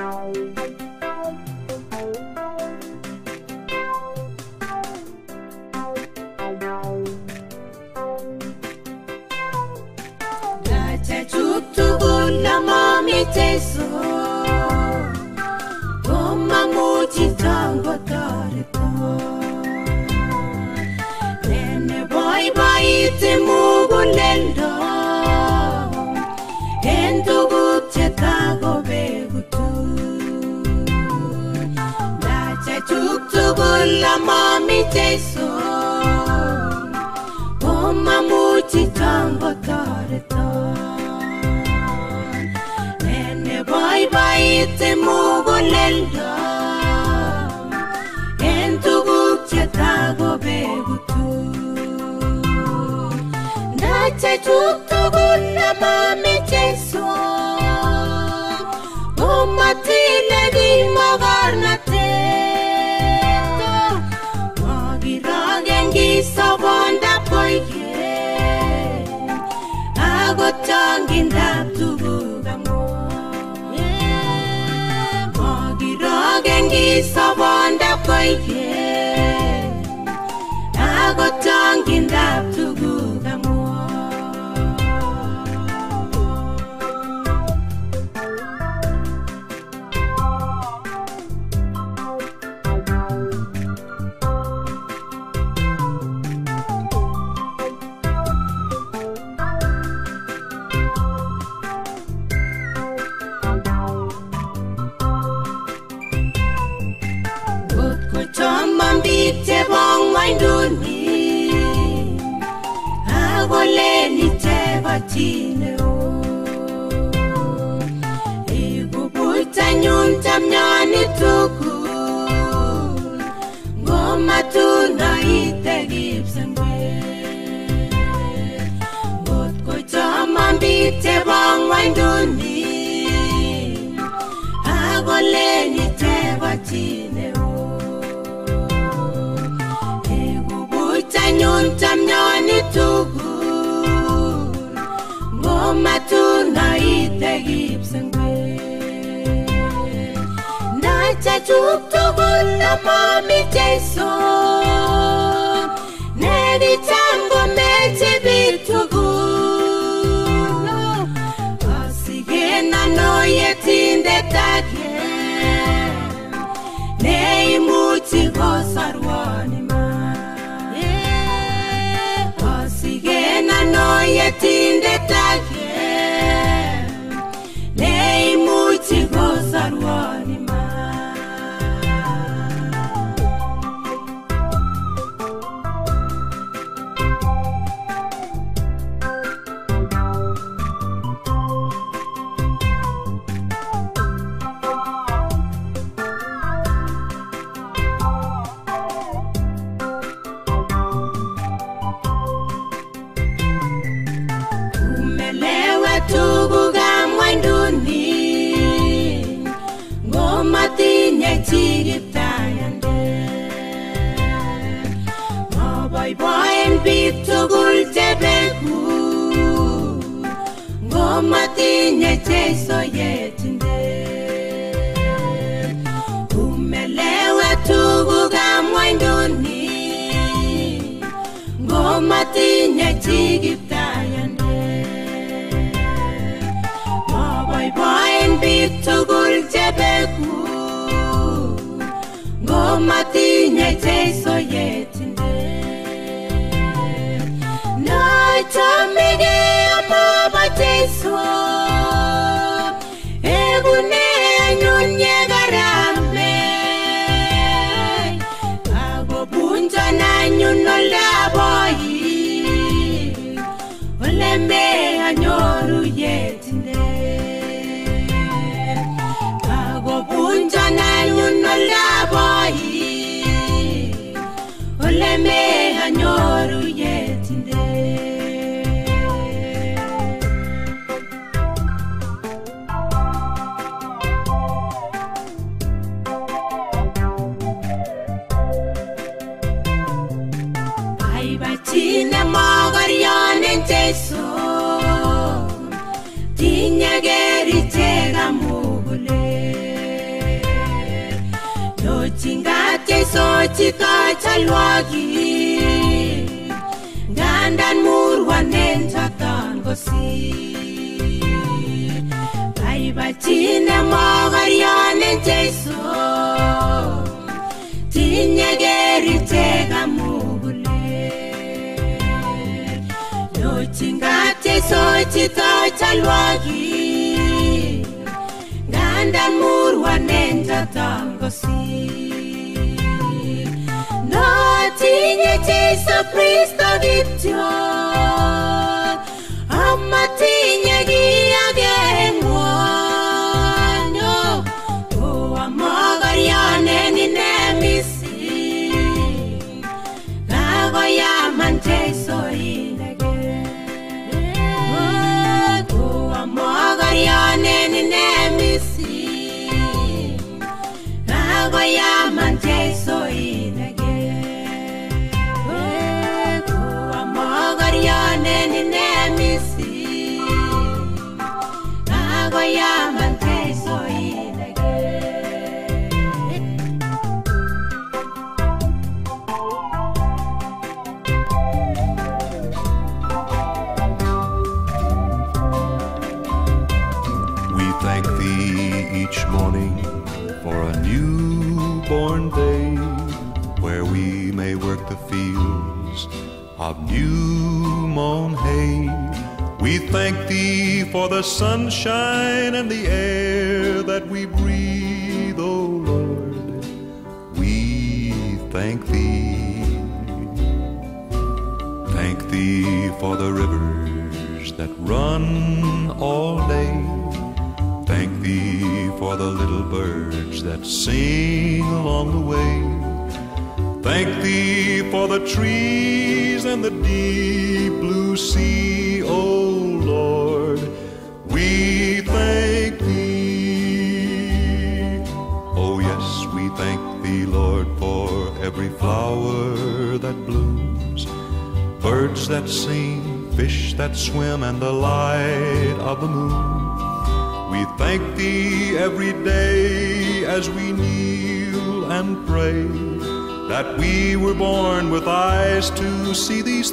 Chachuk tugul namomi Jesu komamuchi tangotoreto Nene boiboiti muguleldo en tuguk chetakobegutu Chachuk tugul namomi Jesu komamuchi tangotoreto Nene boiboiti muguleldo en tuguk chetakobegutu Ndachachuk tugul namomi Jesu komatile kimogornatet Mogirogen kisobondab koigeny akot chongindab tuguk amun Mogirogen kisobondab koigeny akot chongindab tuguk amun Ngot ko choman biik chebo ng'wonduni akolen ichek ko chi neo iku buitanyun chamnyoni tugul ngomatun aite kipsengwet ngot ko choman biik chebo ng'wonduni akolen ichek ko chi neo iku buitanyun chamnyoni tugul ngomatun aite kipsengwet Ndachachuk tugul namomi Jesu nekicham komeche biik tugul Asigen ano yetindet age neimuchi kosorwon iman Asigen ano yetindet age neimuchi kosorwon iman umelewe tugukab ng'wonduni ngomatinye chi kiptayandet maboiboen biik tugul chebeku ngomatinye Jesu yetindet umelewe tugukab ng'wonduni ngomatinye chi kiptayandet maboiboen biik tugul chebeku ngomatinye Jesu yetindet nachamege amobo Jesu egune anyun yekarame akobunjon anyun oldaboi ole me anyoru yetindet akobunjon anyun oldaboi chito chalwogik ngandan murwanen choton kosir baibachine mokoryonen Jeiso tinye kerichek amugulet nyochin kat Jeiso chito chalwogik ngandan murwanen choton kosir notinye Jeiso Kristo kityo amatinye kiy age en ng'wonyo ko amogoryonen ine mising kakoyaman Jeiso inegen ko amogoryonen ine mising kakoyaman Jeiso inegen ko amogoryonen ine mising kakoyaman Jeiso inegen We thank thee each morning for a newborn day where we may work the fields of new mown hay. We thank thee for the sunshine and the air that we breathe, O Lord. We thank thee. Thank thee for the rivers that run all day. Thank thee for the little birds that sing along the way. Thank thee for the trees and the deep blue sea, O Lord. We thank thee. Oh, yes, we thank thee, Lord, for every flower that blooms birds that sing, fish that swim, and the light of the moon. We thank thee every day as we kneel and pray that we were born with eyes to see these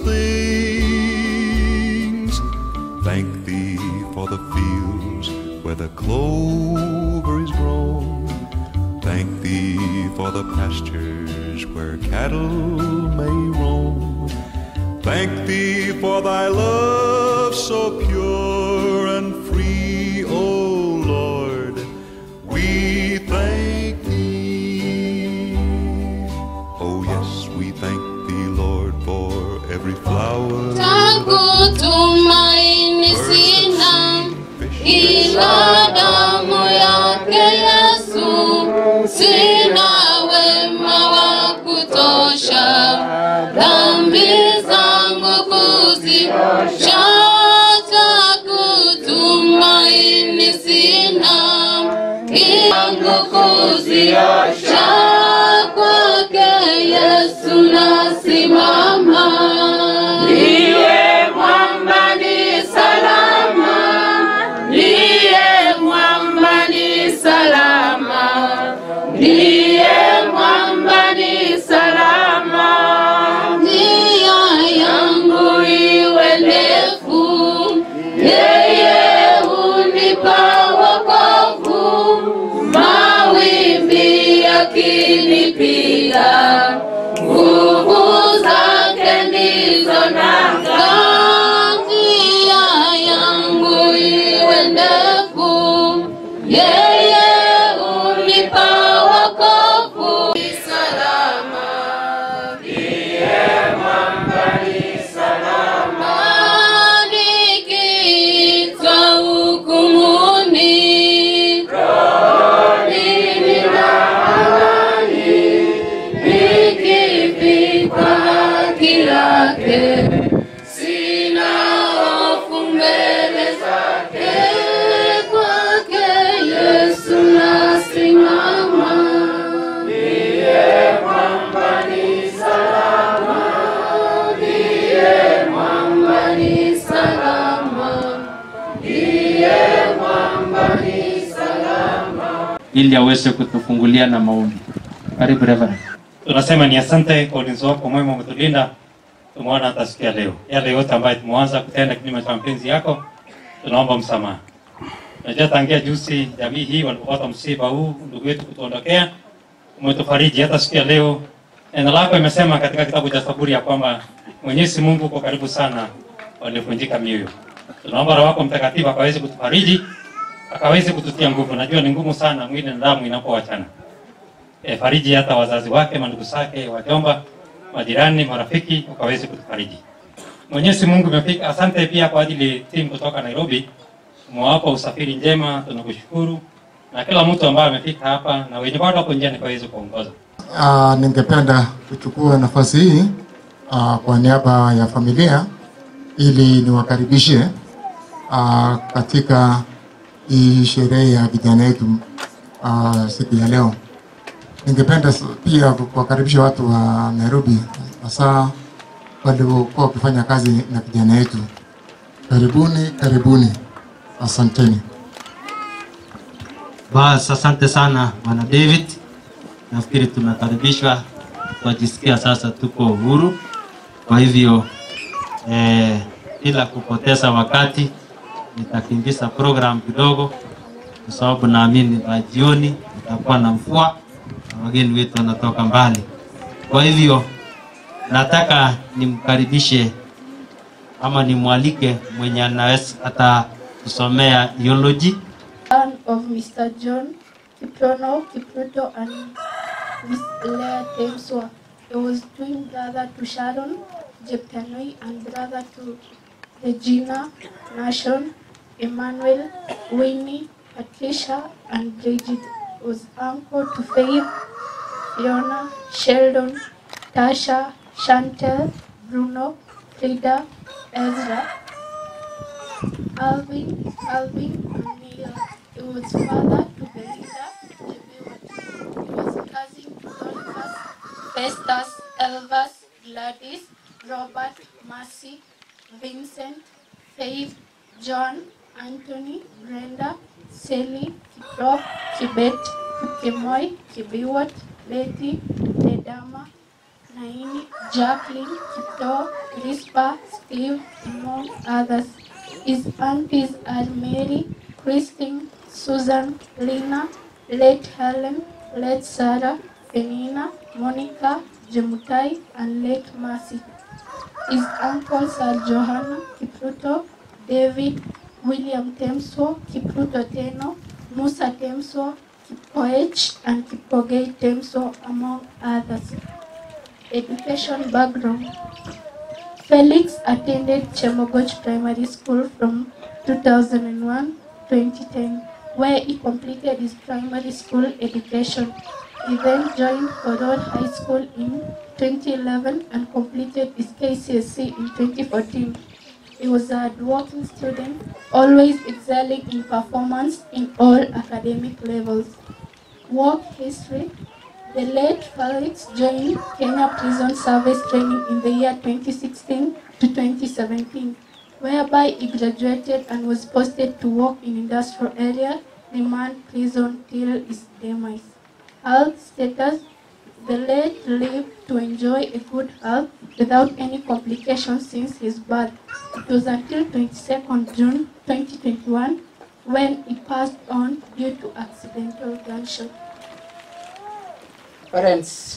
things. Thank thee for the fields where the clover is grown. Thank thee for the pastures where cattle may roam. Thank thee for thy love so pure and free, O Lord. We thank thee. Oh, yes, we thank thee, Lord, for every flower. Tangu tumaini sina ila damu yake Yesu, sina wema wa kutosha, dhambi zangu kuzitosha. Tangu tumaini sina ila kuziosha kwake Yesu nasimama. Ndiye mwamba ni salama, ndiye mwamba ni salama, ndiye mwamba ni salama. Njia yangu Iwe ndefu, yeye hunipa wokovu, mawimbi yakinipiga, nguvu zake ndizo nanga. njia yangu iwe ndefu, yeye unipa wokovu. Nikiitwa hukumuni, rohoni na amani, nikifika haki yake, sina hofu mbele zake, kwake Yesu nasimama. mwamba ni salama, ndiye mwamba ni salama. ili aweze kutufungulia na maombi. Karibu Reverend. Tunasema ni asante kwa ulinzi wako mwema, umetulinda. Tumeona hata siku ya leo, yale yote ambayo tumeanza kutenda kinyume cha mapenzi yako, tunaomba msamaha. Najua tangia juzi jamii hii walipopata msiba huu, ndugu yetu kutuondokea, umetufariji hata siku ya leo. Neno lako imesema katika kitabu cha Zaburi ya kwamba Mwenyezi Mungu kwa karibu sana waliovunjika mioyo. Tunaomba Roho wako Mtakatifu akaweze kutufariji, akaweze kututia nguvu. Najua ni ngumu sana mwili na damu inapowachana. E, fariji hata wazazi wake, mandugu zake, wajomba, majirani, marafiki, ukaweze kutufariji. Mwenyezi Mungu umefika. Asante pia kwa ajili timu kutoka Nairobi, umewapa usafiri njema, tunakushukuru na kila mtu ambaye amefika hapa na wenye bado wako njiani kaweze kuongoza. Uh, ningependa kuchukua nafasi hii uh, kwa niaba ya familia ili niwakaribishe uh, katika hii sherehe ya vijana wetu uh, siku ya leo. Ningependa s- pia kuwakaribisha watu wa Nairobi, hasa waliokuwa wakifanya kazi na vijana wetu. Karibuni, karibuni, asanteni. Bas, asante sana bwana David. Nafikiri tumekaribishwa, tunajisikia sasa tuko uhuru. Kwa hivyo eh, bila kupoteza wakati nitakimbiza program kidogo, kwa sababu naamini by jioni itakuwa na mvua na wageni wetu wanatoka mbali. Kwa hivyo nataka nimkaribishe ama nimwalike mwenye anaweza atatusomea theology son of Mr. John Kiprono Kipruto and Miss Leah Temswa. He was twin brother to Sharon Jeptanui and brother to Regina Nashon, Emmanuel, Winnie, Patricia, and Bridget. He was uncle to Faith, Fiona, Sheldon, Tasha, Chantel, Bruno, Frida, Ezra, Alvin, Alvin, and Neil. He was father to Belinda, Jebewat. He was cousin to Dorcas, Festus, Elvas, Gladys, Robert, Mercy, Vincent, Faith, John, Anthony, Brenda, Sally, Kiprop, Kibet, Kimoy, Kibiwat, Betty, Ledama, Naini, Jacqueline, Kito, Rispa, Steve, among others. His aunties are Mary, Christine, Susan, Lena, late Helen, late Sarah, Penina, Monica, Jemutai, and late Mercy. His uncles are Johanna, Kipruto, David, William Temso, Kipruto Teno, Musa Temso, Kipoech, and Kipogei Temso, among others. Education background. Felix attended Chemogoch Primary School from 2001 2010, where he completed his primary school education. He then joined Koror High School in 2011 and completed his KCSE in 2014. He was a hardworking student, always excelling in performance in all academic levels. Work history. The late Felix joined Kenya Prison Service Training in the year 2016 to 2017, whereby he graduated and was posted to work in industrial area, remand prison till his demise. Health status. The late lived to enjoy a good health without any complications since his birth. It was until 22nd June 2021 when he passed on due to accidental gunshot. parents,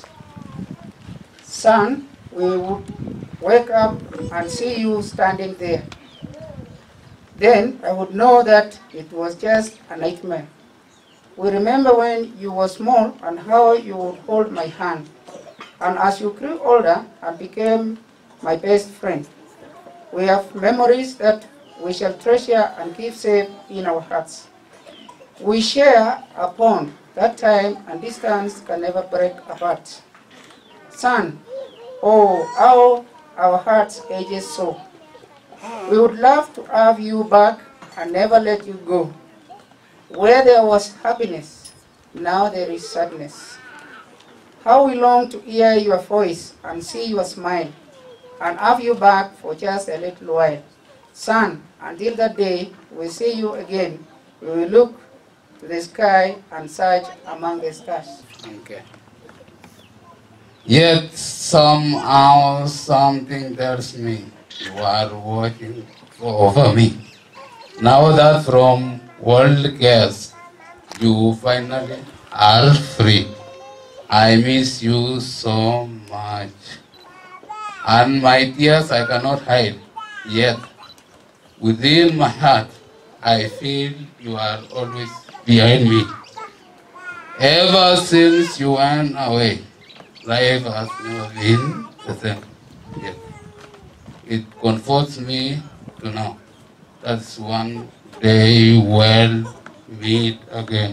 son, we would wake up and see you standing there. Then I would know that it was just a nightmare. We remember when you were small and how you would hold my hand. And as you grew older and became my best friend, we have memories that we shall treasure and keep safe in our hearts. We share a bond that time and distance can never break apart. Son, oh, how our hearts ages so. We would love to have you back and never let you go. Where there was happiness, now there is sadness. How we long to hear your voice and see your smile and have you back for just a little while. Son, until that day we see you again, we will look to the sky and search among the stars. Okay. Yet somehow something tells me you are watching over me. Now that from world cares you finally are free. I miss you so much. And my tears I cannot hide. Yet within my heart I feel you are always behind me. Ever since you went away, life has never been the same. Yet it comforts me to know that's one day we'll meet again.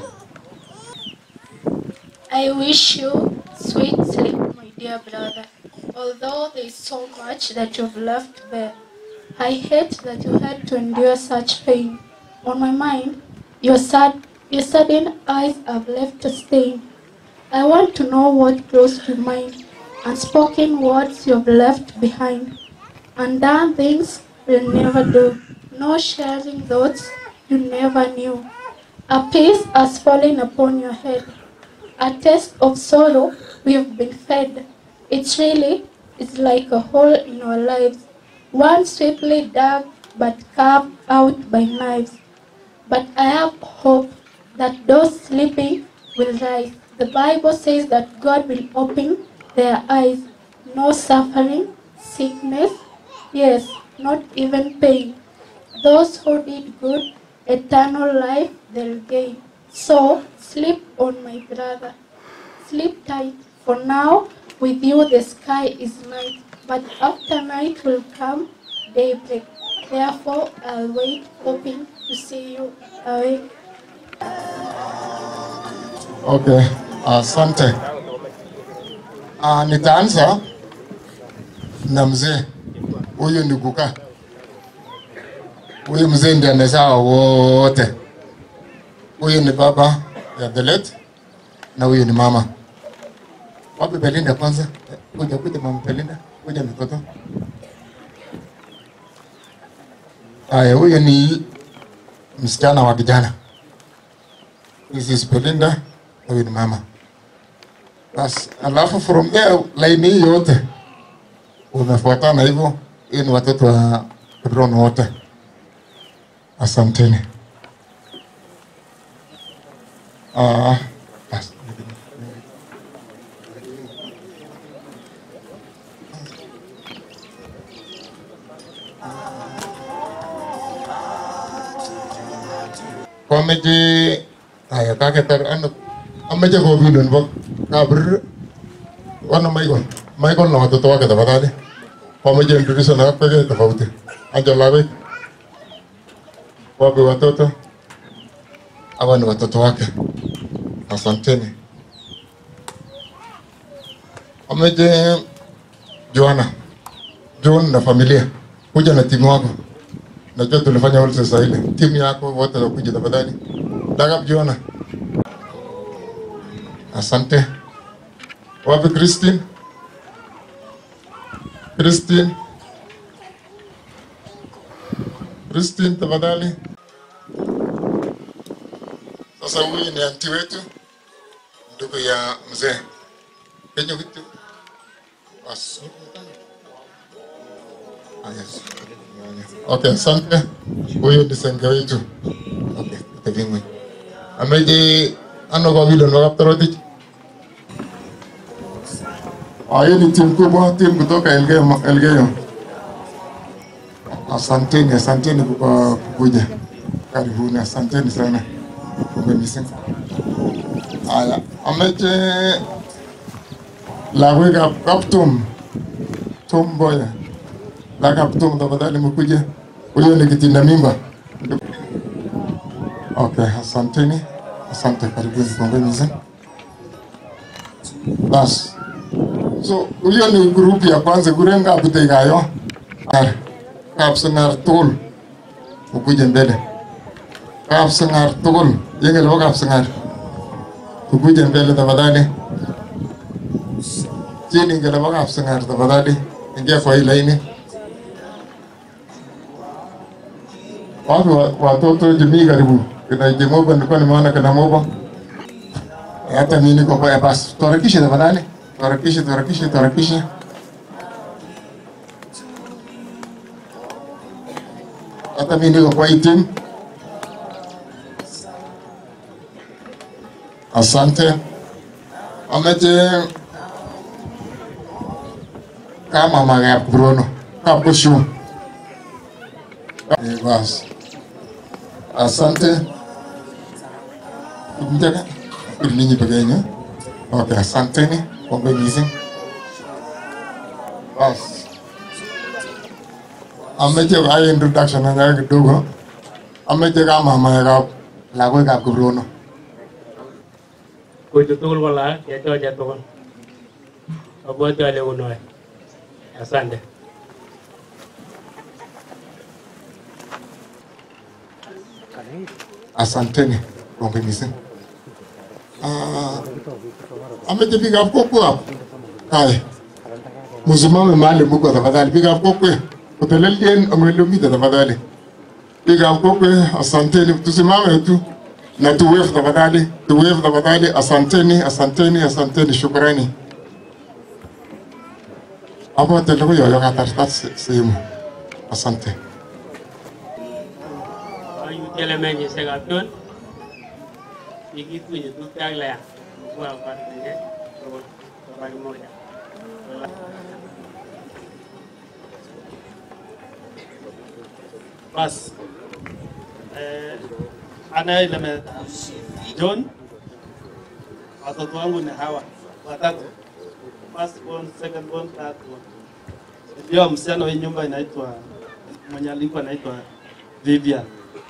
I wish you sweet sleep, my dear brother. Although there is so much that you've left there, I hate that you had to endure such pain. On my mind, your sad, your sudden eyes have left a stain. I want to know what grows to mind, unspoken words you've left behind, undone things we'll never do, no sharing thoughts you never knew. A peace has fallen upon your head, a taste of sorrow we've been fed. It's really, it's like a hole in our lives, one swiftly dug but carved out by knives. But I have hope that those sleeping will rise. The Bible says that God will open their eyes. No suffering, sickness, yes, not even pain. Those who did good, eternal life they'll gain. So sleep on, my brother. Sleep tight. For now, with you the sky is night, but after night will come daybreak. Therefore, I'll wait, hoping to see you awake. Okay, asante. Uh, nitaanza na mzee huyu ni kukaa. Huyu mzee ndiye amezaa wote. Huyu ni baba ya the late na huyu ni mama. Wapi Belinda kwanza? Kuja kuja mama Belinda, kuja mtoto. Haya, huyu ni msichana wa kijana. This is Belinda, na huyu ni mama. Bas, alafu from there line hii yote umefuatana hivyo. Hii ni watoto wa Hebron wote. Asanteni. Ah, bas. Komeche aya kaketar ano ameche kobindon bo kabir wana Michael Michael na watoto wake tafadhali wameje introduce na peke tofauti anja lawe wapi watoto hawa ni watoto wake asanteni ameje Joana John na familia kuja na timu wako najua tulifanya wote sasa ile timu yako wote wakuja tafadhali Dagap Joana asante wapi Christine Christine Christine tafadhali sasa huyu ni anti wetu ndugu ya mzee kenye kitu basi Ah, yes. Okay, asante. Huyu ni senge wetu. Okay, tevimwe. Ameje ano kwa vile ndo kaptorotich. Ah, hii ni timu kubwa, timu kutoka Elgeyo. Elgeyo. Asanteni, asanteni kwa kukuja. Karibuni, asanteni sana. Umenisinga. Haya, ameje lagwek kaptum Tom Boya Lakaptum tafadhali mkuje. Huyo ni kitinda mimba. Okay, asanteni. Asante, karibuni kongeni sana. Bas. So, huyo ni grupu ya kwanza kurenga abutekayo. Kapsangar tugul. Ukuje mbele. Kapsangar tugul. Yenge lo kapsangar. Ukuje mbele tafadhali. Chini ngela kapsangar tafadhali. Ingia kwa hii laini. wapi wa- watoto jamii karibu kina Jemoba, nilikuwa nimeona kina Moba, hata mimi niko kwa basi, tuharakishe tafadhali, Tuharakishe, tuharakishe, tuharakishe. Hata mimi niko kwa hii timu. Asante. Ameche kama magap Bruno. Kapushu. Eh, basi. Asante. Mtaka. Ninyi peke yenu. Okay, asanteni. Pombe missing. Basi. Ameche kwa introduction na kidogo. Ameche kama magap lagoikab Kibrono. Kuchu tugul ko laak chechoche tugul. Abwoti ale unoe. Asante. Asanteni. Pombe missing. Ah, ameche biikab kokwo hapo. Haya. Msimame mahali mko tafadhali. Biikab kokwe. Utelelien amelomita tafadhali. Biikab kokwe, asanteni. Tusimame tu na tuwave tafadhali. Tuwave tafadhali. Asanteni, asanteni, asanteni. Shukrani. Hapo teleko yoyo katartat sehemu. Asante. Ayutiele menyisiekab John. Kikitunye tupcho ak Lea. Kwa partenge tugul kwa kimoja. Bas. Eh, anayelemea John, watoto wangu ni hawa watatu, first born, second born, third born. Ndio msichana wa hii nyumba inaitwa mwenye alikuwa anaitwa Vivian.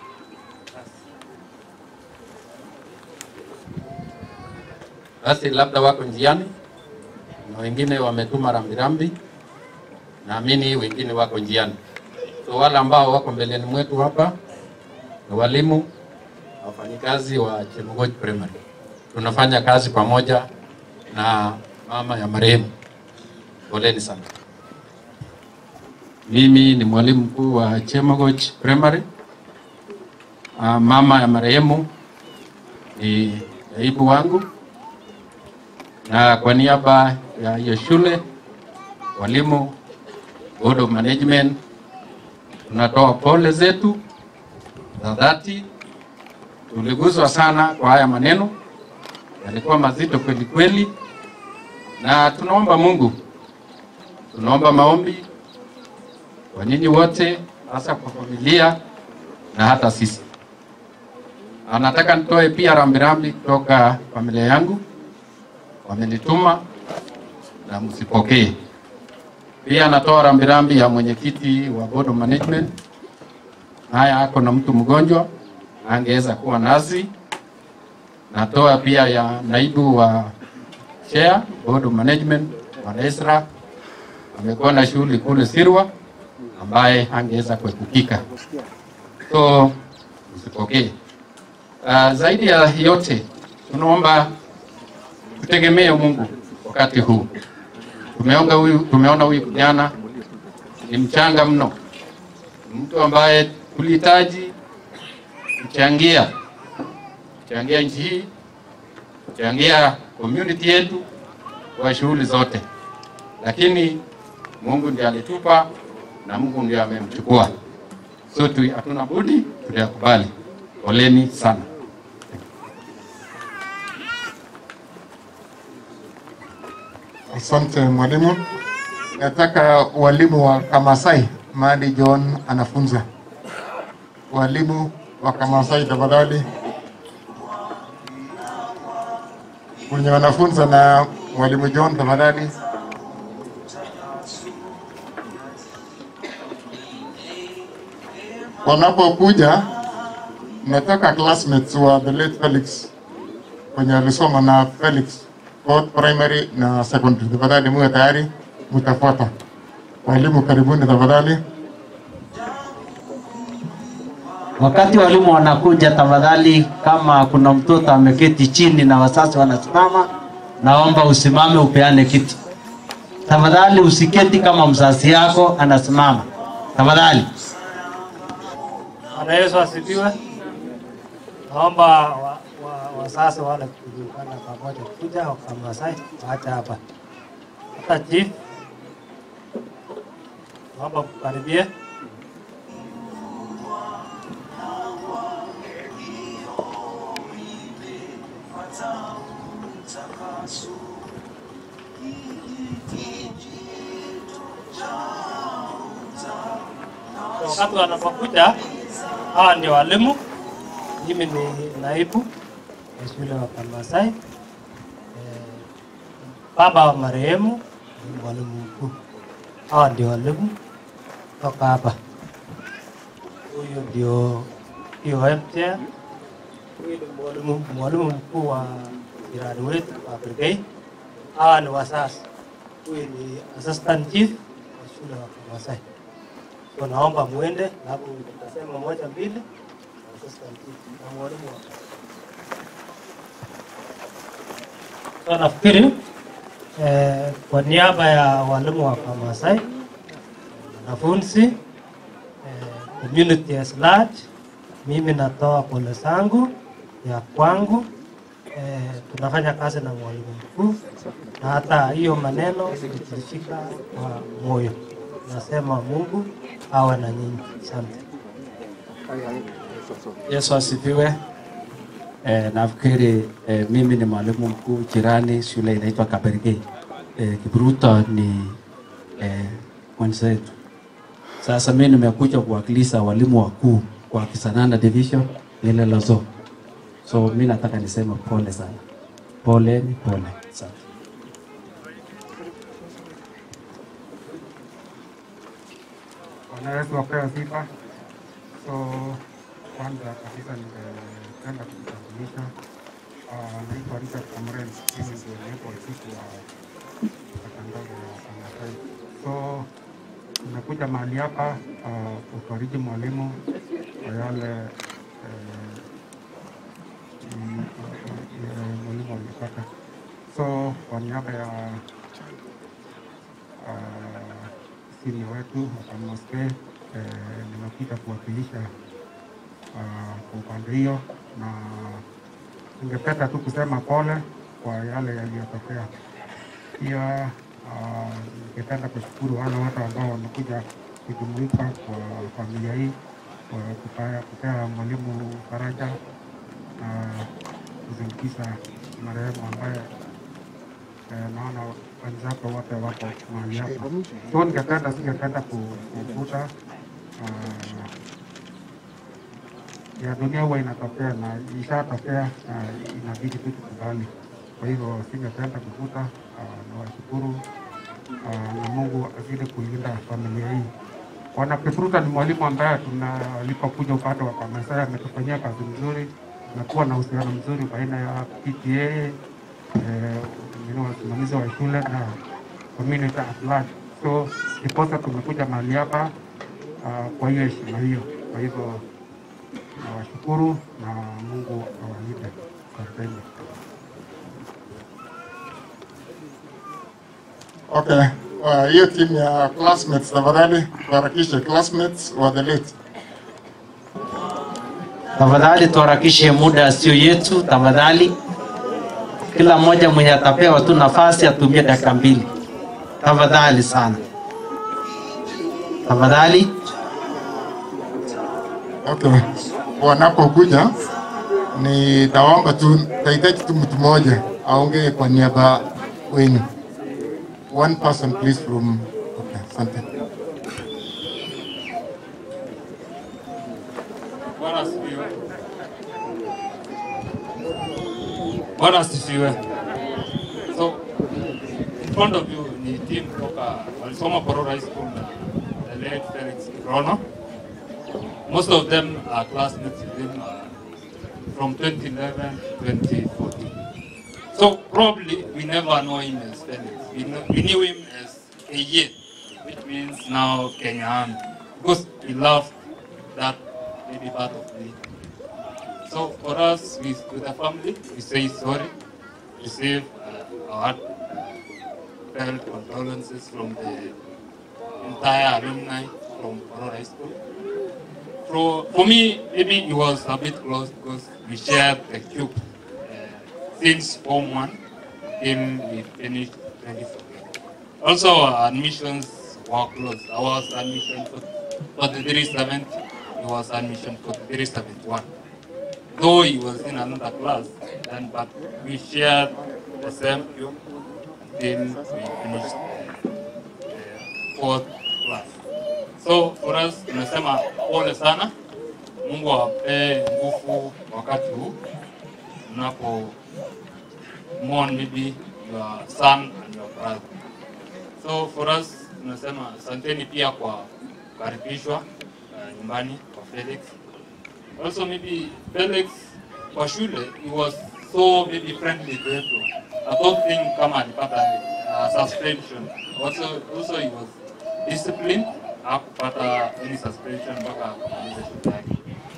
Basi labda wako njiani na wengine wametuma rambirambi, naamini wengine wako njiani. So wale ambao wako mbeleni mwetu hapa ni walimu, wafanyikazi wa Chemugoch Primary. Tunafanya kazi pamoja na mama ya marehemu. Poleni sana. Mimi ni mwalimu mkuu wa Chemugoch Primary. Uh, mama ya marehemu ni naibu wangu na kwa niaba ya hiyo shule, walimu, board of management, tunatoa pole zetu za dhati. Tuliguswa sana kwa haya maneno, yalikuwa mazito kweli kweli, na tunaomba Mungu, tunaomba maombi kwa nyinyi wote, hasa kwa familia na hata sisi. Anataka nitoe pia rambirambi kutoka familia yangu wamenituma na msipokee. Pia natoa rambirambi ya mwenyekiti wa board of management, haya ako na mtu mgonjwa angeweza kuwa nazi. Natoa pia ya naibu wa chair board of management Bwana Ezra, amekuwa na shughuli kule Sirwa ambaye angeweza kuepukika, so msipokee. Uh, zaidi ya yote tunaomba tutegemee Mungu wakati huu. Tumeona huyu, tumeona huyu kijana ni mchanga mno, mtu ambaye tulihitaji kuchangia kuchangia nchi hii, kuchangia community yetu kwa shughuli zote, lakini Mungu ndiye alitupa na Mungu ndiye amemchukua, so tu hatuna budi tuyakubali. Poleni sana. Asante mwalimu. Nataka walimu wa Kamasai mahali John anafunza, walimu wa Kamasai tafadhali, wenye wanafunza na mwalimu John tafadhali. Wanapokuja, nataka classmates wa the late Felix wenye alisoma na Felix both primary na secondary. Tafadhali muwe tayari, mtafuata. Walimu karibuni tafadhali. Wakati walimu wanakuja, tafadhali, kama kuna mtoto ameketi chini na wazazi wanasimama, naomba usimame upeane kiti. Tafadhali usiketi kama mzazi yako anasimama, tafadhali. Bwana Yesu asifiwe. Naomba wa, wa, wazazi wale kuungana pamoja kuja Wakamasai waache hapa. hata chief, naomba kukaribia. Wakati wanapokuja, hawa ndio walimu. Mimi ni naibu wa shule wa Pamasai. Baba wa marehemu ni mwalimu mkuu. Hawa ndio walimu toka hapa. Huyu ndio POM chair. Huyu ni mwalimu mwalimu mkuu wa jirani wetu wa brigade. Hawa ni wasasi. Huyu ni assistant chief wa shule wa Pamasai. So naomba muende, alafu tutasema moja mbili, assistant chief na mwalimu wa So nafikiri eh, kwa niaba ya walimu wa Pamasai, wanafunzi, eh, community as large, mimi natoa pole zangu ya kwangu. Eh, tunafanya kazi na mwalimu mkuu na hata hiyo maneno tulifika kwa moyo. Nasema Mungu awe na nyinyi. Asante. Yesu asifiwe. Eh, nafikiri eh, mimi ni mwalimu mkuu jirani, shule inaitwa Kabergei. Eh, Kibruto ni eh, mwenzetu. Sasa mimi nimekuja kuwakilisha walimu wakuu kwa Kisanana Division ile Lozo. So mimi nataka niseme pole sana, pole ni pole sana. Bwana Yesu apewe sifa. So kwanza kabisa ningependa kujitambulisha. Ah, Naitwa Richard Kamren, mimi ndio naibu wa chifu wa matangazo ya Pamasai. So nimekuja mahali hapa ah, kufariji mwalimu kwa yale eh, mm, eh, mwalimu alipata. So kwa niaba ya ah, senior wetu Wakamoske eh, nimekuja kuwakilisha ah, kwa upande hiyo, na ningependa tu kusema pole kwa yale yaliyotokea. Pia ah, ningependa kushukuru wale wote ambao wamekuja kujumuika kwa familia hii kwa kupea, kupea mwalimu faraja na kuzindikisha marehemu ambaye eh, naona wenzako wote wako mahali hapa. So ningependa singependa ku- kuvuta ah, ya dunia huwa inatokea na ishatokea na inabidi tu tukubali. Kwa hivyo singependa kuvuta ah, na washukuru ah, na Mungu azidi kulinda familia hii. Bwana Kipruta ni mwalimu ambaye tuna alipokuja upande wa Pamasai ametufanyia kazi nzuri, tumekuwa na uhusiano mzuri baina ya PTA eh, wengine wasimamizi wa shule na community at large. So ndiposa tumekuja mahali hapa ah, kwa hiyo heshima hiyo. Kwa hivyo nawashukuru na Mungu awalinde. Asanteni. Okay, uh, hiyo timu ya classmates tafadhali tuharakishe, classmates wa the late. Tafadhali tuharakishe muda sio yetu, tafadhali. Kila mmoja mwenye atapewa tu nafasi atumie dakika mbili, tafadhali sana, tafadhali. Okay, wanapokuja nitaomba tu, tahitaji tu mtu mmoja aongee kwa niaba wenu. One person please from, okay, asante. Bwana asifiwe. Bwana asifiwe. So in front of you ni team kutoka walisoma Bororo High School na the late Felix Kirono. Most of them are classmates with him uh, from 2011 to 2014. So probably we never know him as Felix. We, know, we knew him as Eye, which means now Kenya Army, because he loved that maybe part of me. So for us, we, with the family, we say sorry, receive uh, our heartfelt condolences from the entire alumni from Aurora High School. For, for me, maybe it was a bit close because we shared the cube uh, since Form 1 till we finished 2014. Also, our admissions were closed. Our admission for, for the 370, it was admission for the 371. Though he was in another class, then but we shared the same room until we finished the fourth class. So for us, tunasema pole sana. Mungu awape nguvu wakati huu mnapo mourn maybe your son and your brother. So for us tunasema asanteni pia kwa kukaribishwa uh, nyumbani kwa Felix. Also maybe Felix kwa shule he was so maybe friendly to everyone. I don't think kama alipata uh, suspension. Also also he was disciplined hakupata any suspension mpaka kumaliza shule yake.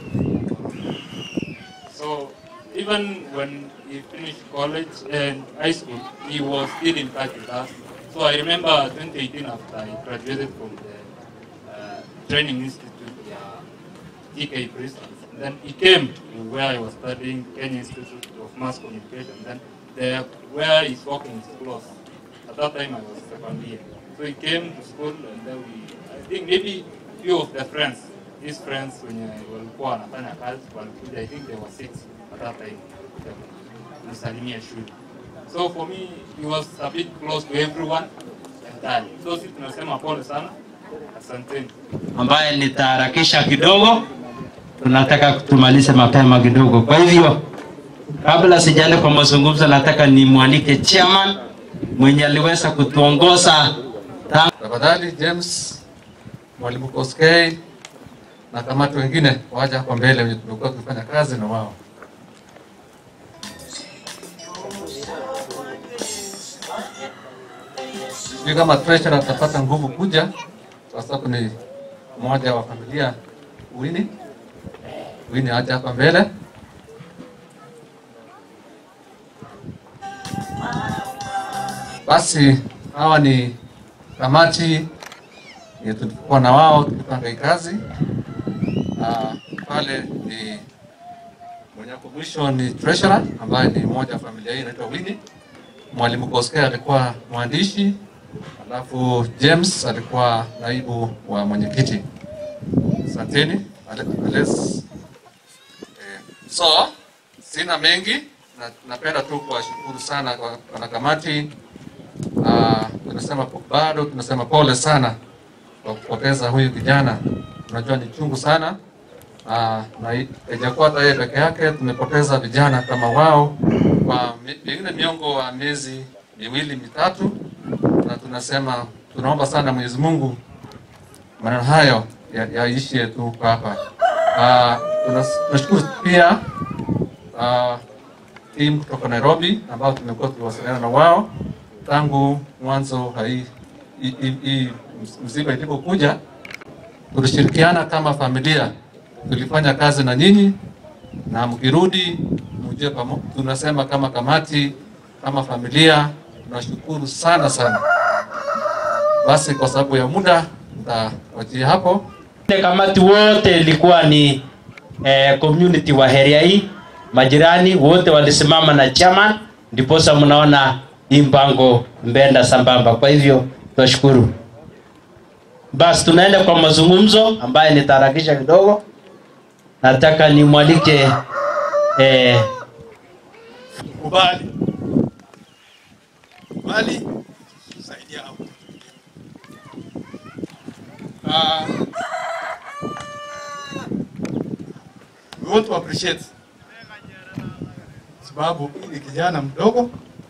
So even when he finished college and high school, he was still in touch with us. So I remember 2018 after I graduated from the uh, training institute, uh, TK Bristol. Then he came to where I was studying, Kenya Institute of Mass Communication. Then there, where he's working is close. At that time I was second year. So he came to school and then we, I think maybe few of the friends, his friends wenye walikuwa wanafanya kazi walikuja, I think there were six at that time, nisalimia shule. So for me, he was a bit close to everyone entirely. So sisi tunasema pole sana, asanteni. ambaye nitaharakisha kidogo, tunataka tumalize mapema kidogo. Kwa hivyo kabla sijaenda kwa mazungumzo, nataka nimwalike chairman mwenye aliweza kutuongoza tangu Tafadhali James, mwalimu Koskei na kamati wengine waje hapa mbele wenye tumekuwa tukifanya kazi na wao. Sijui kama treasurer atapata nguvu kuja kwa sababu ni mmoja wa familia Wini. Wini aje hapa mbele. Basi hawa ni kamati yenye tulikuwa na wao tukipanga hii kazi. Ah, pale ni mwenye hapo mwisho ni treasurer ambaye ni mmoja wa familia hii anaitwa Winnie. Mwalimu Koskei alikuwa mwandishi, alafu James alikuwa naibu wa mwenyekiti. Asanteni. Ale- Ales. Eh, so sina mengi na napenda tu kuwashukuru sana kwa wanakamati. Ah, tunasema po- bado tunasema pole sana kwa kupoteza huyu kijana. Unajua ni chungu sana Ah, na i- haijakuwa hata yeye peke yake, tumepoteza vijana kama wao kwa mi- pengine miongo wa miezi miwili mitatu, na tunasema tunaomba sana Mwenyezi Mungu maneno hayo ya- yaishie tu kwa hapa. Ah, tunas- Tunashukuru pia ah, timu kutoka Nairobi ambao tumekuwa tukiwasiliana na wao tangu mwanzo hai hii- hii hii msiba ilipokuja, tulishirikiana kama familia, tulifanya kazi na nyinyi, na mkirudi mjue pamo, tunasema kama kamati, kama familia, tunashukuru sana sana. Basi kwa sababu ya muda nitawachia hapo. Ile kamati wote ilikuwa ni eh, community wa area hii, majirani wote walisimama na chairman, ndiposa mnaona hii mpango mbenda sambamba. Kwa hivyo tunashukuru. Basi tunaenda kwa mazungumzo ambaye nitaharakisha kidogo. Nataka nimwalike eh, kubali kubali saidia hapo. Uh, we want to appreciate sababu hii ni kijana mdogo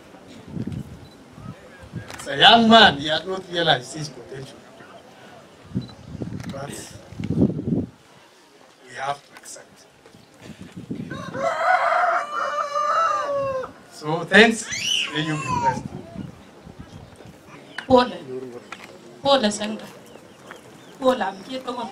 It's a young man he had not realized his potential but we have to accept so thanks may you be blessed Pole. Pole Senga. Pole amkie tokon.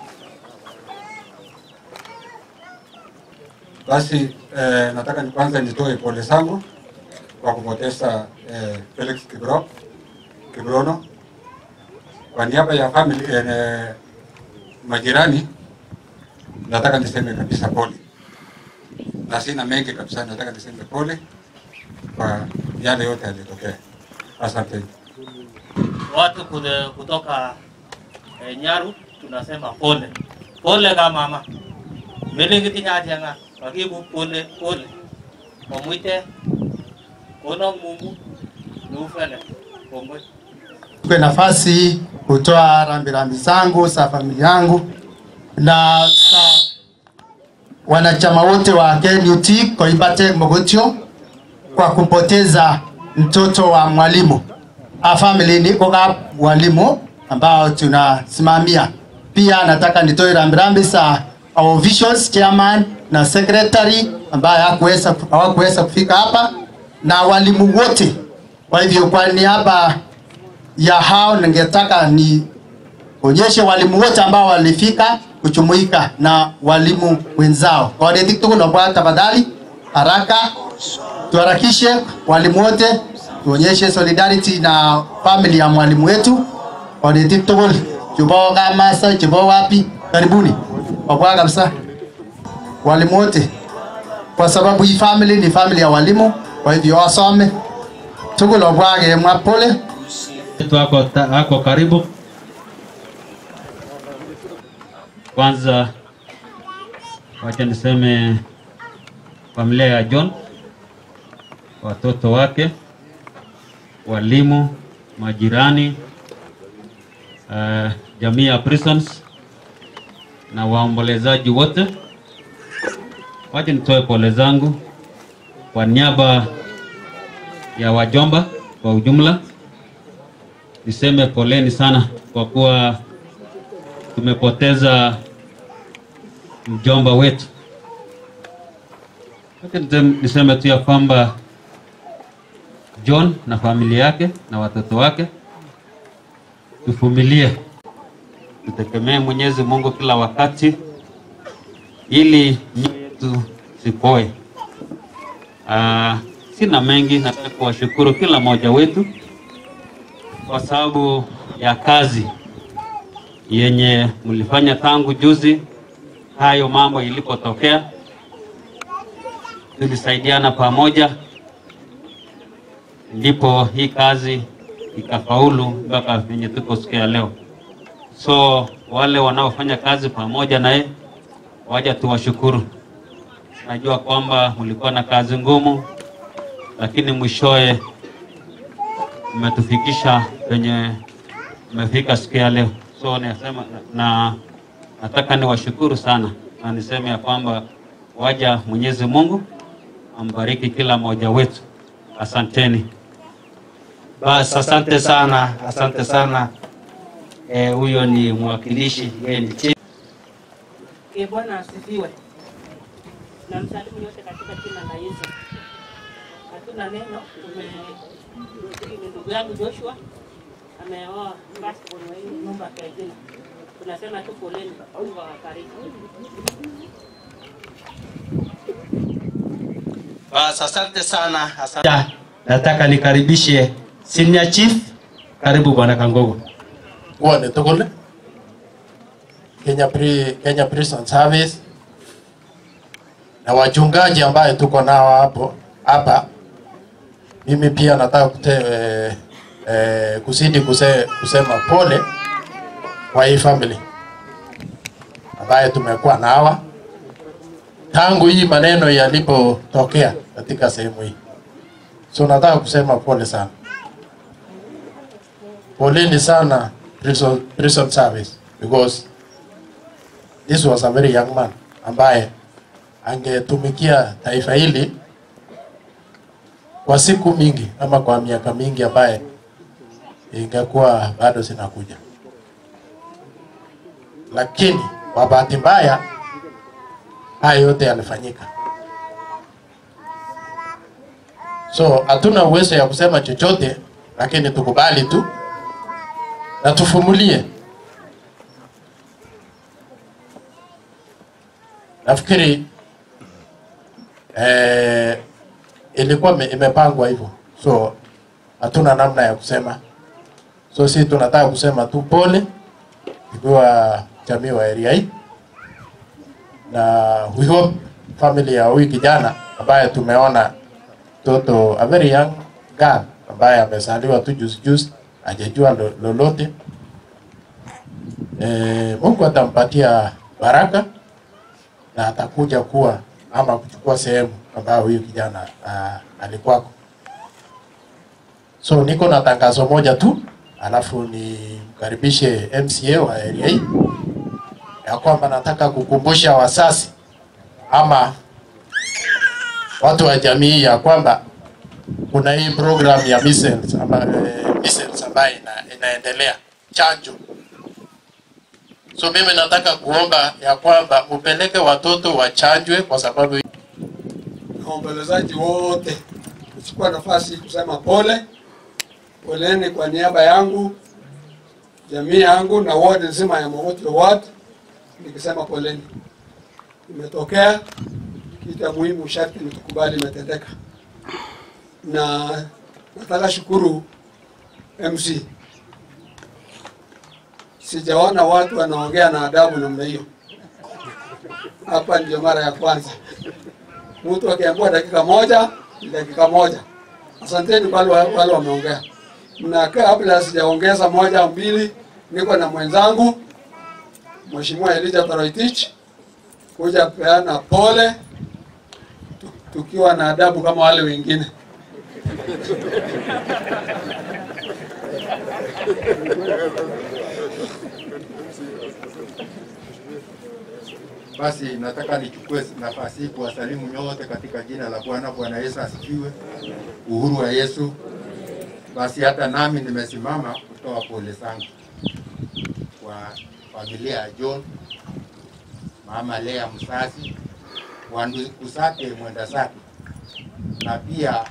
Basi eh, nataka ni kwanza nitoe pole zangu kwa kupoteza eh, Felix Kibro Kibrono kwa niaba ya family eh, majirani, nataka niseme kabisa pole, na sina mengi kabisa, nataka niseme pole kwa yale yote yalitokea. Asante. watu kude- kutoka eh, Nyaru tunasema pole pole kama mama melekitinyatianga kakibu pole pole omwite kono Mungu niufele kongoi Tupe nafasi hii kutoa rambirambi zangu za familia yangu na za wanachama wote wa KNUT Koibate Mogotio kwa kumpoteza mtoto wa mwalimu. A family niko kama walimu ambao tunasimamia. Pia nataka nitoe rambirambi za our visions chairman na secretary ambaye hakuweza hawakuweza kufika hapa na walimu wote. Kwa hivyo kwa niaba ya hao ningetaka nionyeshe walimu wote ambao walifika kujumuika na walimu wenzao. Kwa hiyo tuko naomba tafadhali haraka tuharakishe walimu wote tuonyeshe solidarity na family ya mwalimu wetu. Kwa hiyo tuko chubo kama sasa chubo wapi karibuni. Kwa kabisa walimu wote kwa sababu hii family ni family ya walimu, kwa hivyo wasome tuko naomba mwapole wetu ako, ta- ako karibu. Kwanza wacha niseme familia ya John, watoto wake, walimu, majirani, uh, jamii ya Prisons na waombolezaji wote, wacha nitoe pole zangu kwa niaba ya wajomba kwa ujumla niseme poleni sana kwa kuwa tumepoteza mjomba wetu. Wacha niseme- niseme tu ya kwamba John na familia yake na watoto wake tuvumilie, tutegemee Mwenyezi Mungu kila wakati ili mioyo yetu sipoe. Ah, sina mengi, nataka kuwashukuru kila mmoja wetu kwa sababu ya kazi yenye mlifanya tangu juzi hayo mambo ilipotokea. Tulisaidiana pamoja, ndipo hii kazi ikafaulu mpaka venye tuko siku ya leo. So wale wanaofanya kazi pamoja naye, waja tuwashukuru. Najua kwamba mlikuwa na kazi ngumu, lakini mwishowe umetufikisha penye umefika siku ya leo. So nasema na nataka niwashukuru sana na niseme ya kwamba waja Mwenyezi Mungu ambariki kila mmoja wetu. Asanteni. Bas, asante sana, asante sana. Eh, huyo ni mwakilishi, yeye ni chief. Ee Bwana asifiwe. Na msalimu yote katika jina la Yesu. Hatuna neno, tume ni ndugu yangu Joshua ameoa passport wa hii nyumba ya jina. Tunasema tu poleni, Mungu awabariki. Bas, asante sana, asante. Ya, Nataka nikaribishe senior chief. Karibu bwana Kangogo. Bwane tugul Kenya, Pri, Kenya Prison Service na wachungaji ambaye tuko nao hapo hapa. Mimi pia nataka kute, eh, eh, kuzidi kuse, kusema pole kwa hii family ambaye tumekuwa na hawa tangu hii maneno yalipotokea katika sehemu hii, so nataka kusema pole sana, poleni sana prison, prison service because this was a very young man ambaye angetumikia taifa hili kwa siku mingi ama kwa miaka mingi ambaye ingekuwa bado zinakuja, lakini kwa bahati mbaya haya yote yalifanyika. So hatuna uwezo ya kusema chochote, lakini tukubali tu na tufumulie. Nafikiri eh, ilikuwa ime- imepangwa hivyo, so hatuna namna ya kusema. So si tunataka kusema tu pole, ikiwa jamii wa area hii, na we hope family ya huyu kijana ambaye tumeona mtoto a very young girl ambaye amezaliwa tu juzi juzi hajajua lo- lolote. E, Mungu atampatia baraka na atakuja kuwa ama kuchukua sehemu ambayo huyu kijana uh, alikuwako. So niko na tangazo moja tu, alafu nimkaribishe MCA wa area hii ya kwamba nataka kukumbusha wasasi ama watu wa jamii ya kwamba kuna hii program ya measles amba, eh, measles ambayo ina, inaendelea chanjo. So mimi nataka kuomba ya kwamba upeleke watoto wachanjwe kwa sababu na waombolezaji wote kuchukua nafasi kusema pole poleni kwa niaba yangu, jamii yangu na ward nzima ya Mogotio ward, nikisema poleni. Imetokea kitu ya muhimu, sharti ni tukubali imetendeka, na nataka shukuru MC, sijaona watu wanaongea na adabu namna hiyo. Hapa ndio mara ya kwanza mtu akiambiwa dakika moja ni dakika moja. Asanteni wale wale wameongea. Na kabla sijaongeza moja au mbili, niko na mwenzangu Mheshimiwa Elijah Toroitich kuja peana pole tu- tukiwa na adabu kama wale wengine. Basi nataka nichukue nafasi hii kuwasalimu nyote katika jina la Bwana. Bwana Yesu asifiwe. Uhuru wa Yesu. Basi hata nami nimesimama kutoa pole zangu kwa familia ya John, mama Lea msasi, wandugu zake mwenda zake, na pia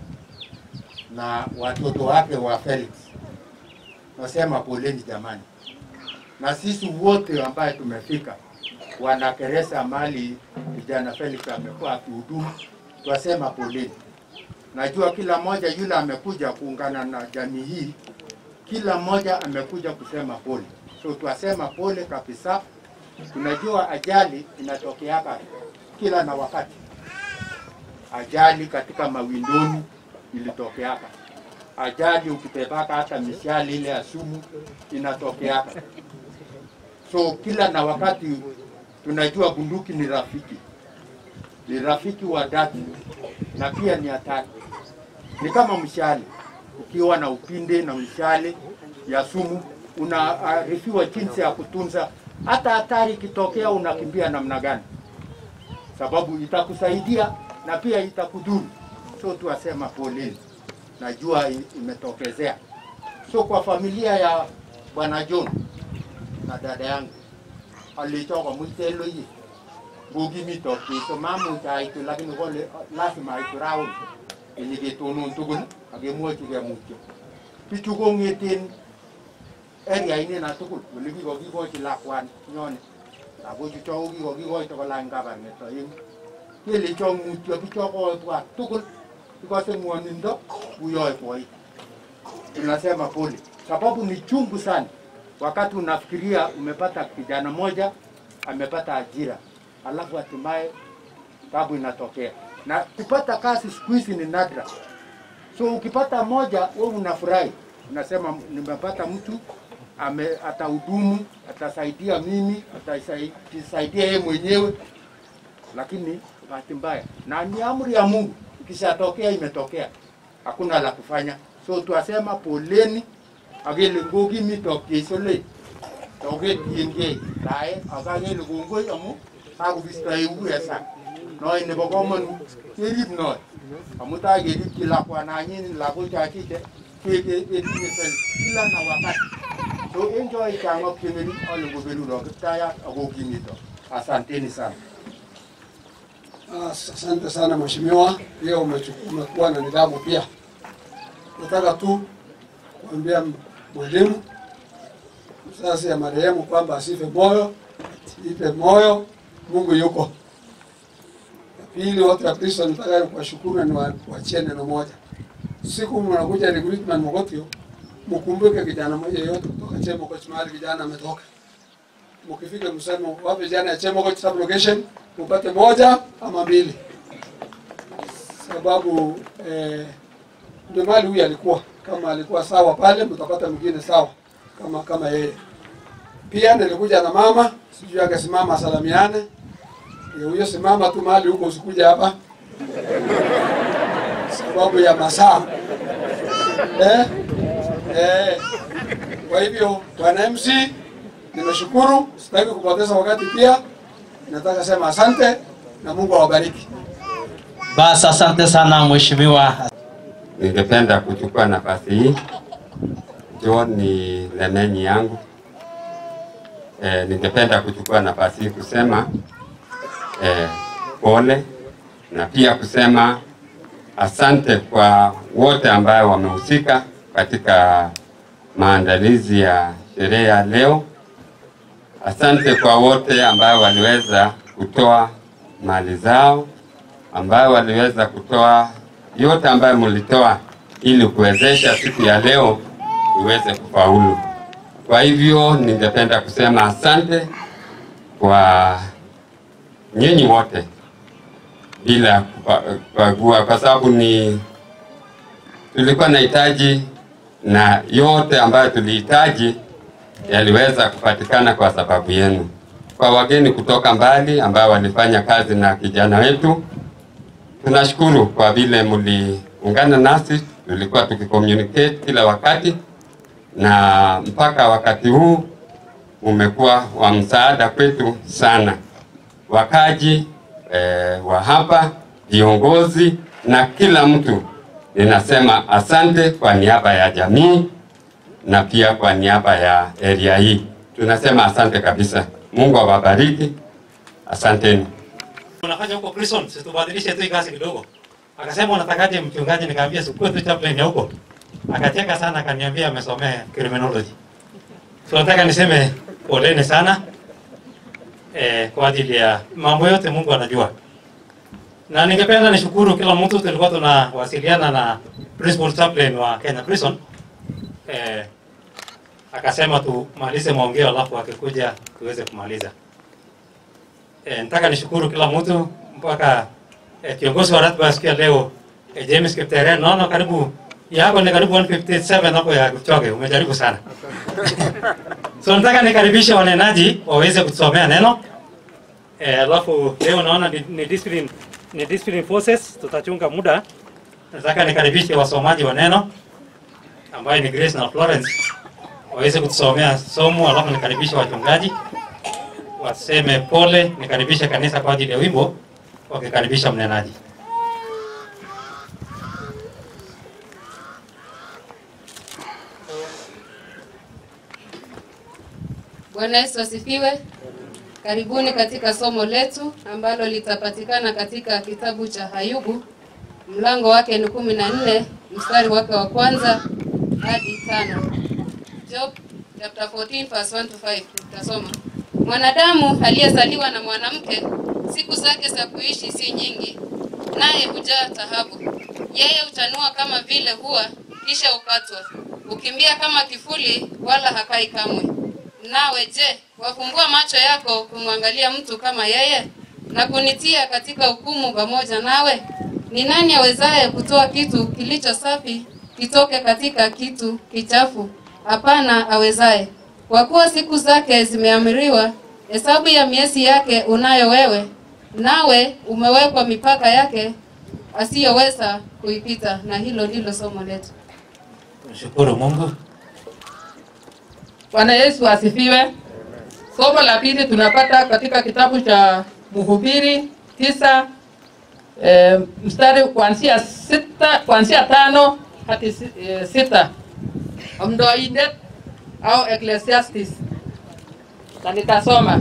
na watoto wake wa Felix. Nasema poleni jamani, na sisi wote ambaye tumefika wanakeresa mali kijana Felix amekuwa akihudumu, twasema poleni. Najua kila mmoja yule amekuja kuungana na jamii hii, kila mmoja amekuja kusema pole, so twasema pole kabisa. Tunajua ajali inatokeaka kila na wakati, ajali katika mawindoni ilitokeaka, ajali ukibebaka hata mishali ile ya sumu inatokeaka. So kila na wakati tunajua bunduki ni rafiki, ni rafiki wa dhati na pia ni hatari. Ni kama mshale, ukiwa na upinde na mshale ya sumu, unaarifiwa jinsi ya kutunza. Hata hatari ikitokea, unakimbia namna gani, sababu itakusaidia na pia itakudhuru. So tuwasema poleni, najua i- imetokezea. So kwa familia ya bwana John na dada yangu alichoka mutelo yi bugi mi to ki so mamu ta itu lakini ko le- lazima itu raun ini ke tunun tugul age mo ti ke mutyo pichu ko ngetin area ini na tugul wili ki ko ki ko ti lakwan nyone ako ju cho ki ko ki ko to ko lang kabar ne to yin ke le cho mutyo pi cho ko twa tugul because ngwanindo uyoe poi tunasema pole sababu ni chungu sana wakati unafikiria umepata kijana moja amepata ajira, alafu hatimaye tabu inatokea. Na kupata kazi siku hizi ni nadra, so ukipata moja wewe unafurahi, unasema nimepata mtu ame, atahudumu, atasaidia mimi, atasaidia yeye mwenyewe, lakini bahati mbaya, na ni amri ya Mungu, ikishatokea imetokea, hakuna la kufanya. So tuasema poleni akele ngoki mitok kesole toke tienge lae akakele kongoi amu kakobistoi ukuya sang noi nebo komonut kerib noi amu tai keribchi lakwananyin lakochachite ketinye sel kila na wakati so en choi chang'ok cheng'ering ale ngobeluro kiptayat akokimito asanteni sana As- Asante sana mheshimiwa, pia umechu- umekuwa na nidhamu pia. Nataka tu kuambia mwalimu mzazi ya marehemu kwamba asife moyo, ipe moyo, Mungu yuko. Ya Pili, wote wa Kristo nataka kuwashukuru na niwaachie neno moja. Siku mnakuja recruitment Mogotio, mkumbuke kijana mmoja yote kutoka Chemokoch mahali kijana ametoka. Mkifika mseme wapi vijana ya Chemokoch sub location, upate moja ama mbili, sababu eh, ndio mahali huyu alikuwa kama alikuwa sawa pale, mtapata mwingine sawa kama kama yeye. Pia nilikuja na mama, sijui angesimama asalamiane. Ndio huyo simama tu mahali huko, usikuja hapa sababu ya masaa eh? Eh. Kwa hivyo bwana MC, nimeshukuru, sitaki kupoteza wakati. Pia nataka sema asante na Mungu awabariki. Basi asante sana mheshimiwa. Ningependa kuchukua nafasi hii, John ni lemenyi yangu. E, ningependa kuchukua nafasi hii kusema e, pole na pia kusema asante kwa wote ambayo wamehusika katika maandalizi ya sherehe ya leo. Asante kwa wote ambayo waliweza kutoa mali zao, ambayo waliweza kutoa yote ambayo mlitoa ili kuwezesha siku ya leo iweze kufaulu. Kwa hivyo ningependa kusema asante kwa nyinyi wote bila kupa- kubagua, kwa sababu ni tulikuwa na hitaji na yote ambayo tulihitaji yaliweza kupatikana kwa sababu yenu. Kwa wageni kutoka mbali ambao walifanya kazi na kijana wetu, tunashukuru kwa vile mliungana nasi, tulikuwa tukicommunicate kila wakati, na mpaka wakati huu umekuwa wa msaada kwetu sana. Wakaji eh, wa hapa, viongozi na kila mtu, ninasema asante kwa niaba ya jamii na pia kwa niaba ya area hii, tunasema asante kabisa. Mungu awabariki, asanteni. unafanya huko prison, situbadilishe tu hii kazi kidogo. Akasema unatakaje mchungaji? Nikamwambia sikuwe tu chaplain ya huko. Akacheka sana, akaniambia amesomea criminology. So nataka niseme poleni sana eh, kwa ajili ya mambo yote Mungu anajua, na ningependa nishukuru kila mtu. Tulikuwa tunawasiliana na principal chaplain wa Kenya Prison eh, akasema tumalize maongeo alafu akikuja tuweze kumaliza. E, nataka nishukuru kila mtu mpaka e, kiongozi wa ratiba ya siku ya leo e, James Kipteren, naona karibu yako ni karibu 157 hapo ya Kipchoge, umejaribu sana. so nataka nikaribishe wanenaji waweze kutusomea neno e, alafu leo naona ni, ni discipline ni discipline forces, tutachunga muda. Nataka nikaribishe wasomaji wa neno ambaye ni Grace na Florence waweze kutusomea somo, alafu nikaribishe wachungaji waseme pole, nikaribishe kanisa kwa ajili ya wimbo, wakikaribisha mnenaji. Bwana Yesu asifiwe. Karibuni katika somo letu ambalo litapatikana katika kitabu cha Ayubu, mlango wake ni kumi na nne mstari wake wa kwanza hadi tano. Job chapter 14 verse 1 to 5 tutasoma. Mwanadamu aliyezaliwa na mwanamke, siku zake za kuishi si nyingi, naye hujaa taabu. Yeye huchanua kama vile hua, kisha ukatwa, hukimbia kama kifuli, wala hakai kamwe. Nawe je, wafumbua macho yako kumwangalia mtu kama yeye, na kunitia katika hukumu pamoja nawe? Ni nani awezaye kutoa kitu kilicho safi kitoke katika kitu kichafu? Hapana awezaye. Kwa kuwa siku zake zimeamriwa, hesabu ya miezi yake unayo wewe, nawe umewekwa mipaka yake asiyoweza kuipita. Na hilo ndilo somo letu. Shukuru Mungu. Bwana Yesu asifiwe. Somo la pili tunapata katika kitabu cha Mhubiri tisa e, mstari kuanzia sita kuanzia tano hadi si- e, sita Mdoindet au Ecclesiastes, na nitasoma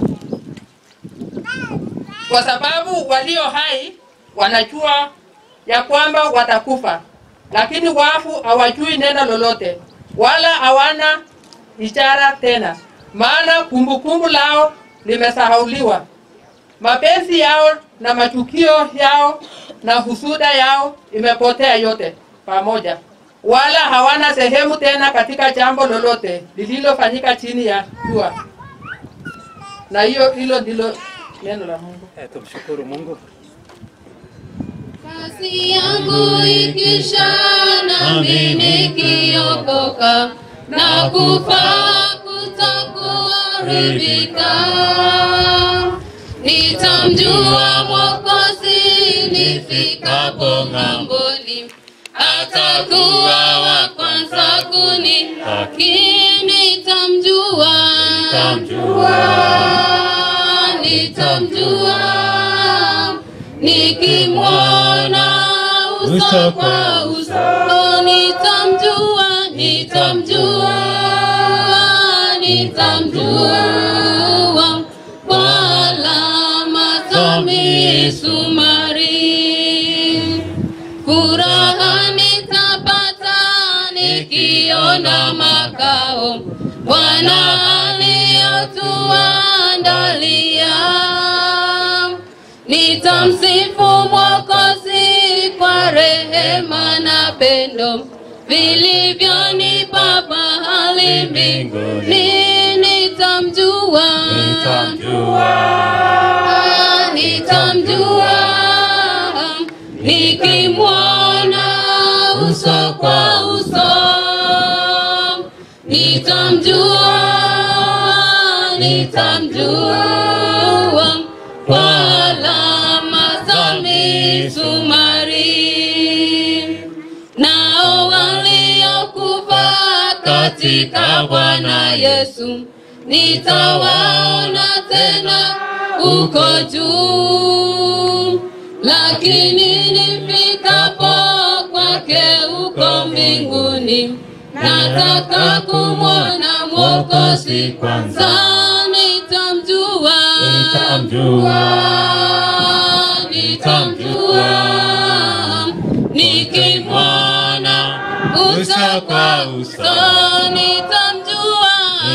kwa sababu walio hai wanajua ya kwamba watakufa, lakini wafu hawajui neno lolote, wala hawana ishara tena, maana kumbukumbu lao limesahauliwa. Mapenzi yao na machukio yao na husuda yao imepotea yote pamoja, wala hawana sehemu tena katika jambo lolote lililofanyika chini ya jua. Na hiyo hilo ndilo neno la Mungu. Eh, tumshukuru Mungu. nafsi yangu ikisha nami nikiokoka na kufa kutokuharibika nitamjua mwokozi nifikapo ng'amboni atakuwa wa kwanza kunilaki nitamjua nitamjua nikimwona uso kwa uso nitamjua nitamjua nitamjua kwa alama za misumari furaha nitapata nikiona makao Bwana aliyotuandalia. Nitamsifu Mwokozi kwa rehema na pendo vilivyonipa pahali mbinguni. Nitamjua, Ah, nitamjua nikimwona uso kwa uso nitamjua nitamjua kwa alama za misumari nao waliokufa katika Bwana Yesu nitawaona tena uko juu lakini nifikapo kwake uko mbinguni nataka kumwona mwokozi kwanza nitamjua nitamjua nikimwona uso kwa uso nitamjua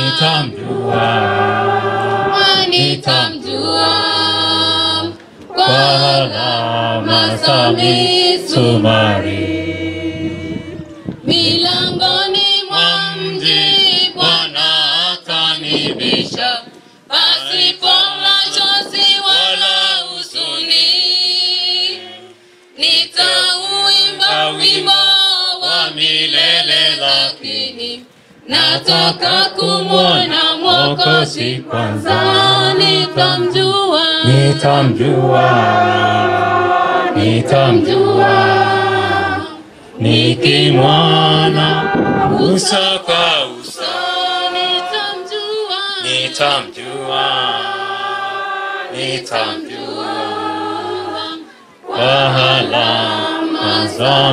nitamjua kwa alama za misumari milangoni mwa mji Bwana atanibisha, pasipo machozi wala huzuni. Nitauimba wimbo wa milele, lakini nataka kumwona Mwokozi kwanza, nitamjua, nitamjua nitamjua nikimwona uso kwa uso nitamjua, nitamjua nitamjua kwa alama za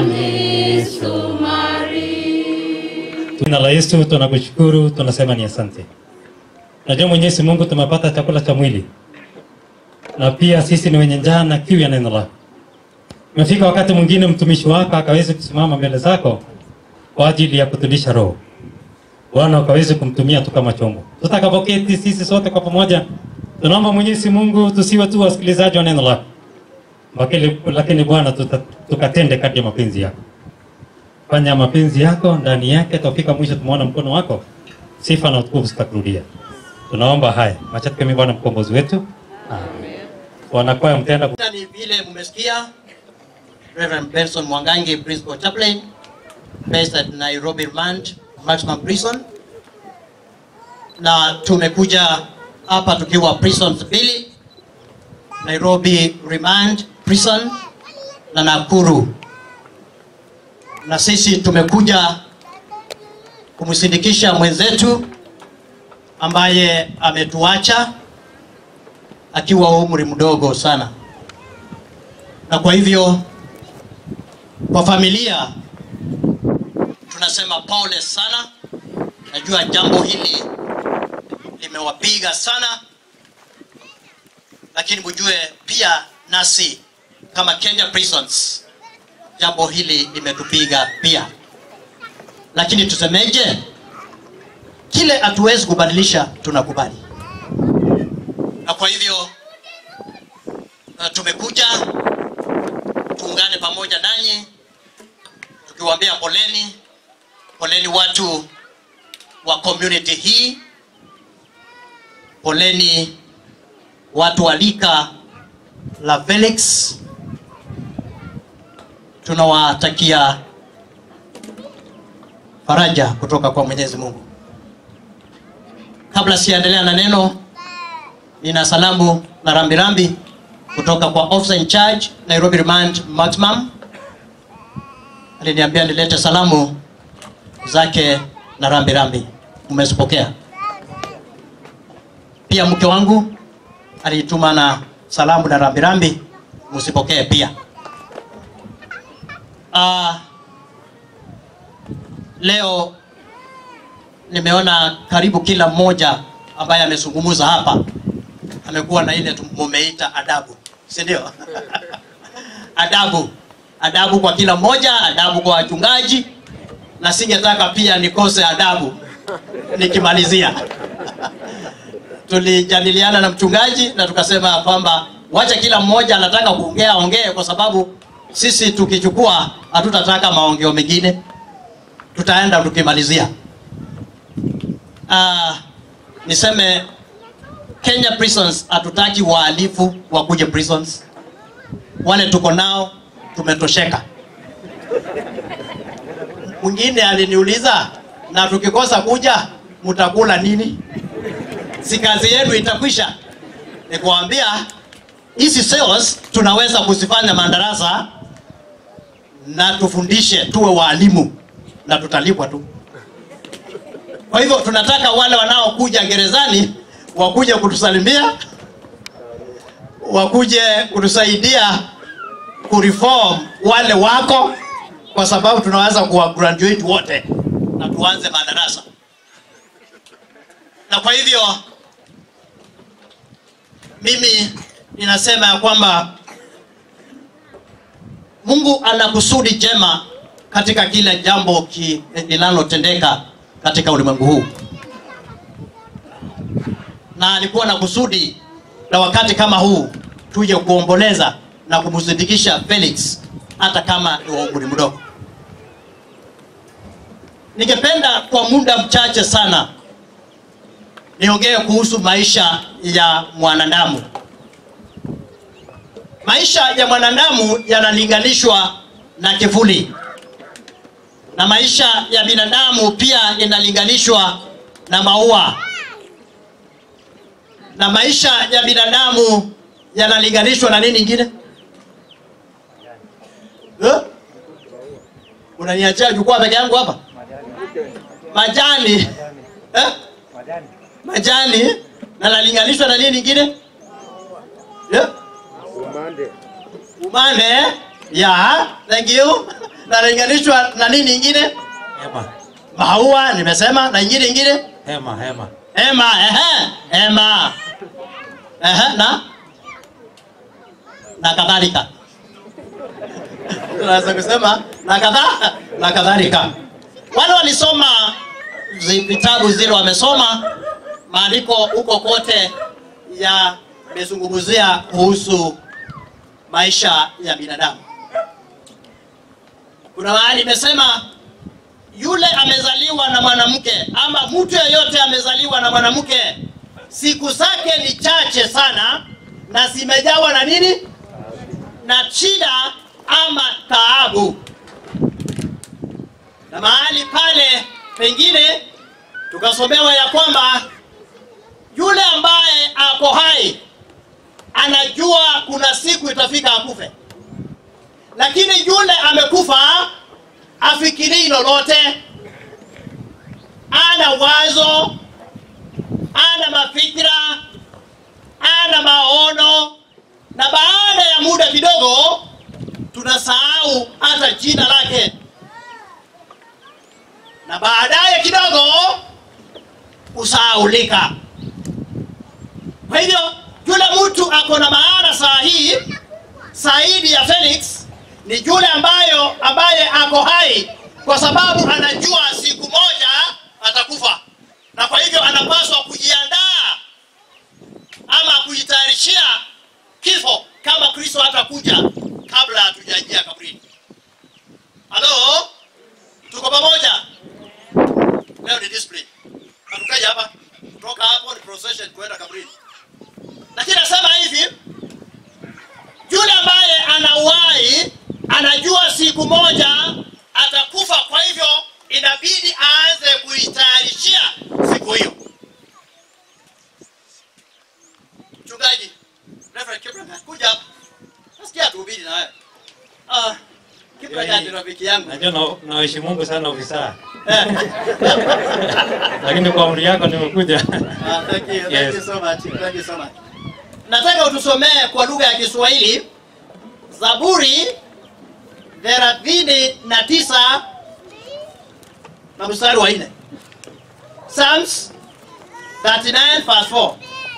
misumari. Tuna la Yesu, tunakushukuru, tunasema ni asante. Najua Mwenyezi Mungu tumepata chakula cha mwili na pia sisi ni wenye njaa na kiu ya neno lako. Imefika wakati mwingine mtumishi wako akaweze kusimama mbele zako kwa ajili ya kutulisha roho. Bwana ukaweze kumtumia tu kama chombo. Tutakapoketi sisi sote kwa pamoja, tunaomba Mwenyezi Mungu tusiwe tu wasikilizaji wa neno lako, lakini, lakini Bwana tuta- tukatende kadri ya mapenzi yako. Fanya mapenzi yako ndani yake, tufika mwisho tumeona mkono wako, sifa na utukufu zitakurudia. Tunaomba haya machache kama Bwana mkombozi wetu. Amen. Wanakwaya mtenda ku- ni vile mmesikia Reverend Benson Mwangangi, Principal Chaplain, based at Nairobi Remand Maximum Prison, na tumekuja hapa tukiwa prisons mbili, Nairobi Remand Prison na Nakuru, na sisi tumekuja kumsindikisha mwenzetu ambaye ametuacha akiwa umri mdogo sana, na kwa hivyo kwa familia tunasema pole sana. Najua jambo hili limewapiga sana, lakini mjue pia nasi kama Kenya Prisons jambo hili limetupiga pia, lakini tusemeje? Kile hatuwezi kubadilisha tunakubali, na kwa hivyo uh, tumekuja tuungane pamoja nanyi tukiwaambia poleni, poleni watu wa community hii, poleni watu wa lika la Felix, tunawatakia faraja kutoka kwa Mwenyezi Mungu. Kabla sijaendelea na neno, nina salamu na rambirambi kutoka kwa officer in charge Nairobi Remand Maximum. Aliniambia nilete salamu zake na rambirambi, umezipokea? Pia mke wangu alituma na salamu na rambirambi, msipokee pia. Ah, leo nimeona karibu kila mmoja ambaye amezungumza hapa amekuwa na ile tu- mumeita adabu, si ndio? adabu, adabu kwa kila mmoja, adabu kwa wachungaji, na singetaka pia nikose adabu nikimalizia. Tulijadiliana na mchungaji na tukasema kwamba wacha kila mmoja anataka kuongea aongee, kwa sababu sisi tukichukua hatutataka maongeo mengine, tutaenda tukimalizia. Ah, niseme Kenya prisons hatutaki wahalifu wakuje prisons. Wale tuko nao tumetosheka. Mwingine aliniuliza, na tukikosa kuja mtakula nini? Si kazi yenu itakwisha? Nikwambia hizi cells tunaweza kuzifanya madarasa na tufundishe, tuwe walimu na tutalipwa tu. Kwa hivyo tunataka wale wanaokuja gerezani wakuje kutusalimia, wakuje kutusaidia kureform wale wako, kwa sababu tunaweza kuwa graduate wote na tuanze madarasa. Na kwa hivyo mimi ninasema ya kwamba Mungu ana kusudi jema katika kila jambo ki- linalotendeka katika ulimwengu huu, na alikuwa na kusudi la wakati kama huu tuje kuomboleza na kumsindikisha Felix hata kama ni wa umri mdogo. Ningependa kwa muda mchache sana niongee kuhusu maisha ya mwanadamu. Maisha ya mwanadamu yanalinganishwa na kivuli, na maisha ya binadamu pia inalinganishwa na maua, na maisha ya binadamu yanalinganishwa na nini ingine? Eh? Unaniachia jukwaa peke yangu hapa? Majani eh? Majani na nalinganishwa na nini ingine? Yeah? Umande ya thank you. Na nalinganishwa na nini ingine? Hema. Maua nimesema, na ingine ingine Hema, hema. hema, ehe, hema, ehe, na na kadhalika. Tunaweza kusema na kadha na kadhalika. Wale walisoma zi- vitabu zile, wamesoma maandiko huko kote yamezungumzia kuhusu maisha ya binadamu. Kuna mahali imesema yule amezaliwa na mwanamke ama mtu yeyote amezaliwa na mwanamke, siku zake ni chache sana na zimejawa na nini? Na shida ama taabu. Na mahali pale pengine tukasomewa ya kwamba yule ambaye ako hai anajua kuna siku itafika akufe, lakini yule amekufa afikirii lolote, ana wazo, ana mafikira, ana maono, na baada ya muda kidogo tunasahau hata jina lake, na baadaye kidogo kusahaulika. Kwa hivyo yule mtu ako na maana saa hii zaidi ya Felix ni yule ambayo ambaye ako hai, kwa sababu anajua siku moja atakufa, na kwa hivyo anapaswa kujiandaa ama kujitayarishia kifo kama Kristo hatakuja kabla hatujaingia kaburini. Halo, tuko pamoja? Leo ni discipline, hatukaja hapa, kutoka hapo ni procession kuenda kaburini. Lakini nasema hivi, yule ambaye ana uhai anajua siku rafiki yangu. Najua na- nawaheshimu Mungu sana ofisa. Lakini kwa amri yako nimekuja. Ah, thank you, thank Yes. you so much. Thank you so much. Nataka utusomee kwa lugha ya Kiswahili Zaburi thelathini na tisa na mstari wa nne. Psalms 39 verse 4.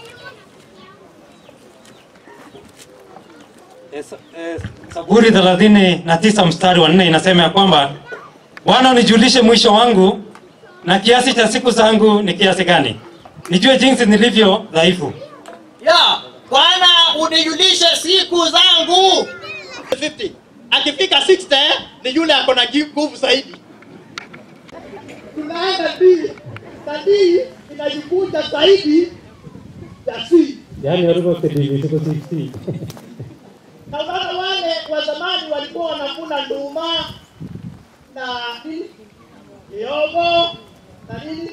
Zaburi thelathini na tisa mstari wa nne inasema ya kwamba Bwana unijulishe mwisho wangu na kiasi cha siku zangu ni kiasi gani, nijue jinsi nilivyo dhaifu. Ya, Bwana unijulishe siku zangu. 50. Akifika 60 ni yule ako na nguvu zaidi. Tunaenda D. Na D inajikunja zaidi ya C. Yaani walikuwa kidini tuko 60. Na sasa wale wa zamani walikuwa wanakula nduma na nini? Mihogo na nini?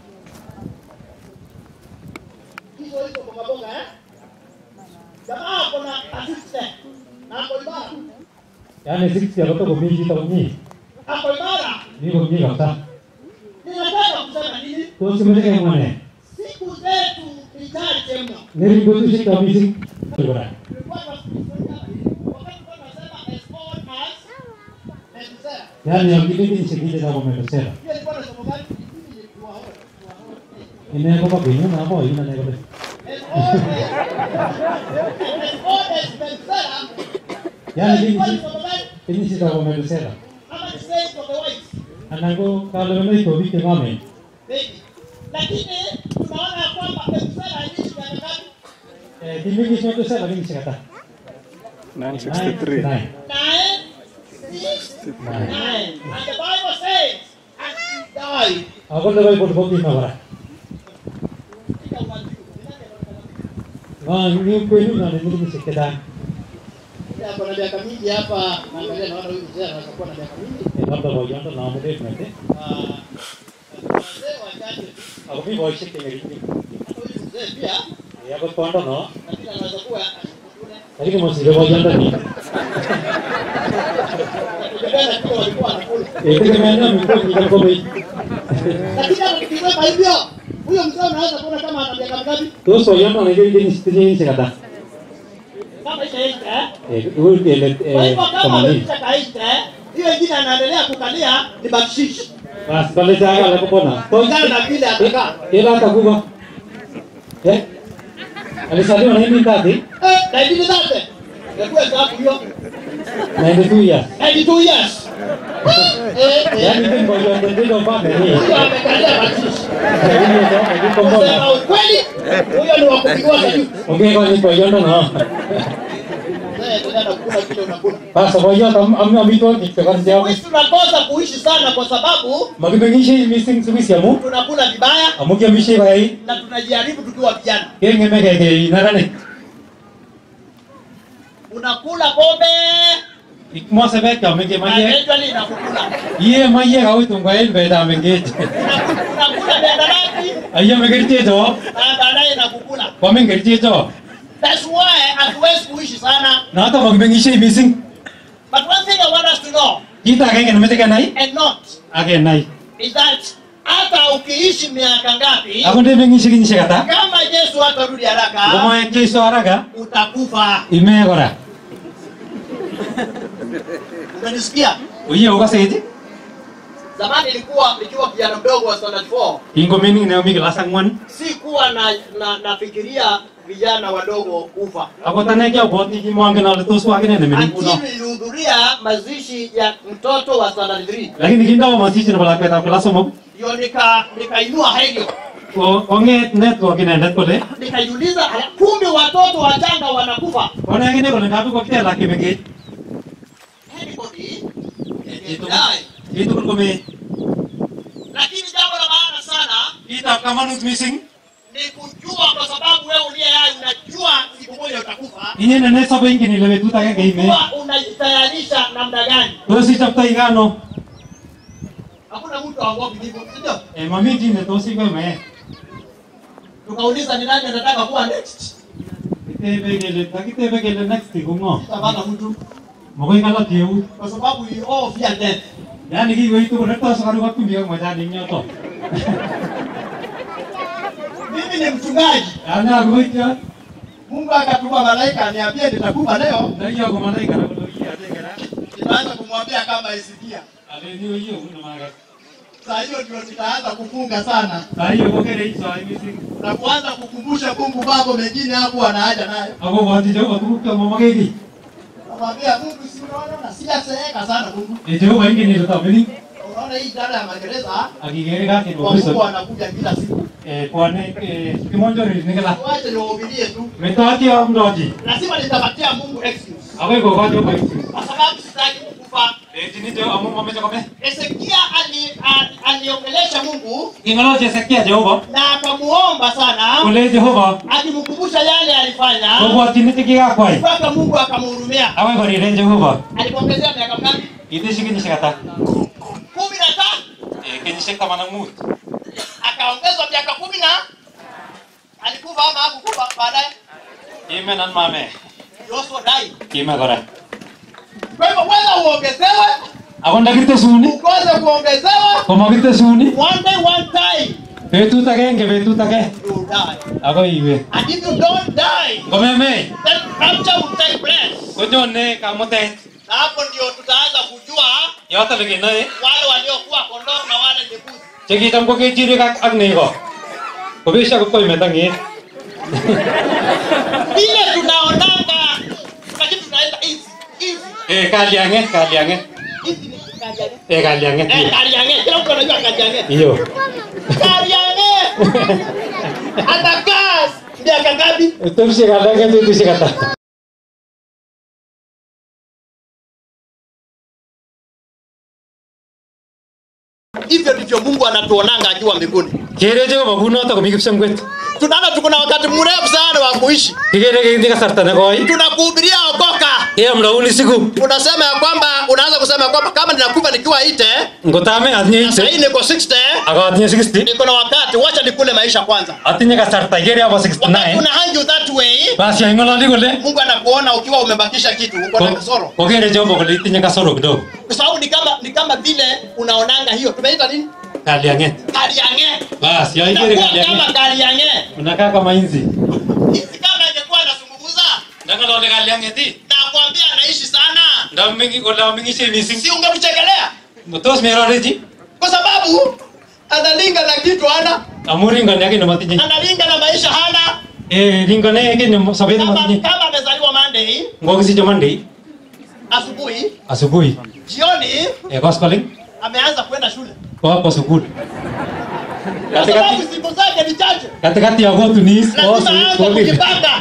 Hizo hizo mboga mboga eh? Jamaa ako na assistant na ako imara. Yaani 60 alikuwa kwa mingi kwa mingi. Ako imara. Niko mingi kabisa. Ninataka kusema nini? Tusimulike mwane. Siku zetu ni chache mno. Niringo tu shika misi. Bora. Yaani akili ni shikije na kumekosea. Ineko kwa binyo na hapo ina neko. Yaani ini ini sita kumekosea. Anango kalau memang itu bikin kami. Lakini tunaona ya kwamba Methusela aliishi miaka ngapi? Eh, kimi kisah tu saya lagi kata. 963. Nine. Nine, six, nine. And the Bible says, and he died. Aku dah baik buat bukti mana? Ah, ni kau ini mana ni mesti kita. Yeye ako na miaka mingi hapa, naangalia naona huyu mzee anaweza kuwa na miaka mingi. Labda bau yang tu nama dia nanti. Ah, wazee wachache tu. Aku ni bau sih tinggal ini. Huyu mzee pia, Ya aku tuan no. lakini anaweza kuwa Lakini masih bau yang tu ni. kutokana na kile walikuwa wanakula. Eh, kita mana mungkin kita kau baik. Lakini hata tukisema hivyo, huyo mzee unaweza kuona kama ana miaka mingapi? Terus bau yang mana jadi ni sini ni kata. Kama ishaisha eh? Eh, itu dia Kwa eh hivyo kama kemana? amesha kaisha eh, hiyo ingine anaendelea kukalia ni bakshishi. Bas, kalau jangan aku pernah. Kulingana na vile atakaa. Ila aku gua. Eh? Alisali mana ini tadi? Eh, na ingine zake. Ndio sababu hiyo. 92 years. 92 years. Eh, Yaani eh. mimi ngoja ndio pale ni. Huyo amekalia bakshishi. Lakini ndio ndio kombona. Kusema ukweli, huyo ni wa kupigwa juu. Okay, kwa ni kwa yondo no. Eh, ndio anakula kile unakula. Basi kwa hiyo am am amito kikazi yao. Sisi tunakosa kuishi sana kwa sababu Magibengishi missing service yamu. tunakula vibaya Amukia mishi bai. na tunajaribu tukiwa vijana. Kenge mege ke inarane. Unakula pombe Ikmo sebe ka mege na maye. eventually inakukula. Ye maye ka uitung kwa el beda mege. Unakula miadarati Ayo mege tito. na baadaye inakukula. Kwa mege tito. That's why hatuwezi kuishi sana. Na hata magibengishi missing. But one thing I want us to know Kita kenge nimete nai. and not Age nai. is that hata ukiishi miaka ngapi Ako ndio bengishi kinyi kata. kama Yesu hatarudi haraka Kama kesho haraka utakufa. imegora. Unanisikia? Uye ukaseje? Zamani ilikuwa nikiwa kijana mdogo wa standard 4 Ingo meaning na migi lasangwan. si kuwa na, na nafikiria vijana wadogo kufa, Ako tane kya boti ki mwange na letos wa kine ne meni kuno. lakini nilihudhuria mazishi ya mtoto wa standard 3 Lakini kinda wa masisi na balak peta kula somo. ndio nika nikainua radio Ko onge network ine net kole. nikajiuliza, "Ala, kumbe watoto wachanga wanakufa. Kone kine kole ngapi ko kitela ki mege. Anybody Itu die. itu ko me. Lakini jambo la maana sana Kita kama nut missing. ni kujua, kwa sababu wewe uliye hai unajua siku moja utakufa, Inye ne ne sabo ingini lebe tuta ke ime. kuwa unajitayarisha namna gani. Tosi chapta igano. Hakuna mtu aogopi hivyo, si ndio? E mami jine tosi ko me. Tukauliza ni nani anataka kuwa next, Tebe gele takite be gele next ko ngo. tutapata mtu Makoi kalat eut. kwa sababu we all fear death. Yaani kiweitu korekto sukaruk ak chumbik ak mwachanik eng yoto. Mimi ni mchungaji. Ana koityo. Mungu akatuma malaika aniambie nitakufa leo. Na hiyo kwa malaika na Nitaanza kumwambia kama isikia. aleni hiyo kuna maga. Saa hiyo ndio nitaanza kufunga sana Saa hiyo kokere hizo missing. na kuanza kukumbusha Mungu mambo mengine hapo anaja nayo. Ako bwati Jehova tuguk chemamageki. Namwambia Mungu, si unaona sijazeeka sana Mungu. Eh Jehova ingen ile tamini. Unaona hii idara ya magereza Akigere kake kwa Kristo. Mungu anakuja kila siku. Eh bwane eh kimonjori nikala. Wache niwahubirie tu. Metati amdoji. Lazima nitapatia Mungu excuse Akoi kokojo kwa hiyo. kwa sababu sitaki kukufa. Eh tinito amu mameja kome. Hezekia ali, ali, aliongelesha Mungu Ingalo Hezekia Jehova. na akamuomba sana Kule Jehova. akimkumbusha yale alifanya Kobwati nitiki kwai. mpaka Mungu akamhurumia. Akoi korire Jehova. Alimwongezea miaka mingapi? Itishi kenyisiek ata? kumi na tano. Eh kenyisiek taman ak mut. Akaongezwa miaka kumi na alikufa ama hakukufa baadaye? Kime nan mame. Yoshua died. Kime kora. Kwa hivyo whether uongezewe Ako ndakirte suni. ukose kuongezewa, Komakirte suni. one day one time Betut agenge betut age. you die. Akoi iwe. And if you don't die, Komeme. then rapture will take place. Konyone kamutet. Na hapo ndio tutaanza kujua Yoto lekenoe. wale waliokuwa kondoo na wale ni mbuzi. Chekitam ko kechirek ak ak nego. Kobesha ko imetangit. Vile tunaonanga lakini tunaenda hizi hizi Eh kalianget kalianget. hizi ni kariange. Eh kalianget. Eh, kariange. Kila mtu anajua kariange. Hiyo. Kariange. Atakaa miaka ngapi? Tumshi kalianget tumshi kata. Hivyo ndivyo Mungu anatuonanga akiwa mbinguni. Kere Jehova kunoto komi kipsengwet. Tunaona tuko na wakati mrefu sana wa kuishi. Kikere kendi kasarta nekoi. Tunakuhubiria okoka. Kiyamdauni siku. Unasema ya kwamba unaanza kusema ya kwamba kama ninakufa nikiwa ite Ngotame atinye sasa hii ite. niko 60 Ako atinye 60. niko na wakati, wacha nikule maisha kwanza. Atinye kasarta kere abo 69. Una hang you that way, Basi aingololi kole. Mungu anakuona ukiwa umebakisha kitu, uko na kasoro, Kokere Jehova kole itinye kasoro kidogo. kwa sababu ni kama ni kama vile unaonanga hiyo, tumeita nini, Kalianget. kariange. Basi ya ikere Unakuwa kalianget. kama kariange. Unakaa kama inzi. Hizi kama ingekuwa anazungumza, Ndakalole kaliangeti. nakwambia anaishi sana, Ndamingi kola mingi she missing. si ungemchekelea Tos meroreji. kwa sababu analinga na kitu hana, Amuringa yake namatinye. analinga na maisha hana. Eh ringa yake ni sabeni Kama, matinye. kama amezaliwa Monday Ngokisi jamandi. asubuhi, Asubuhi. jioni Eh koskoling. ameanza kwenda shule, Kwa hapo sukuli. kwa Katikati sababu siku zake ni chache, katikati ya watu ni lazima aanze kosi. kujipanga.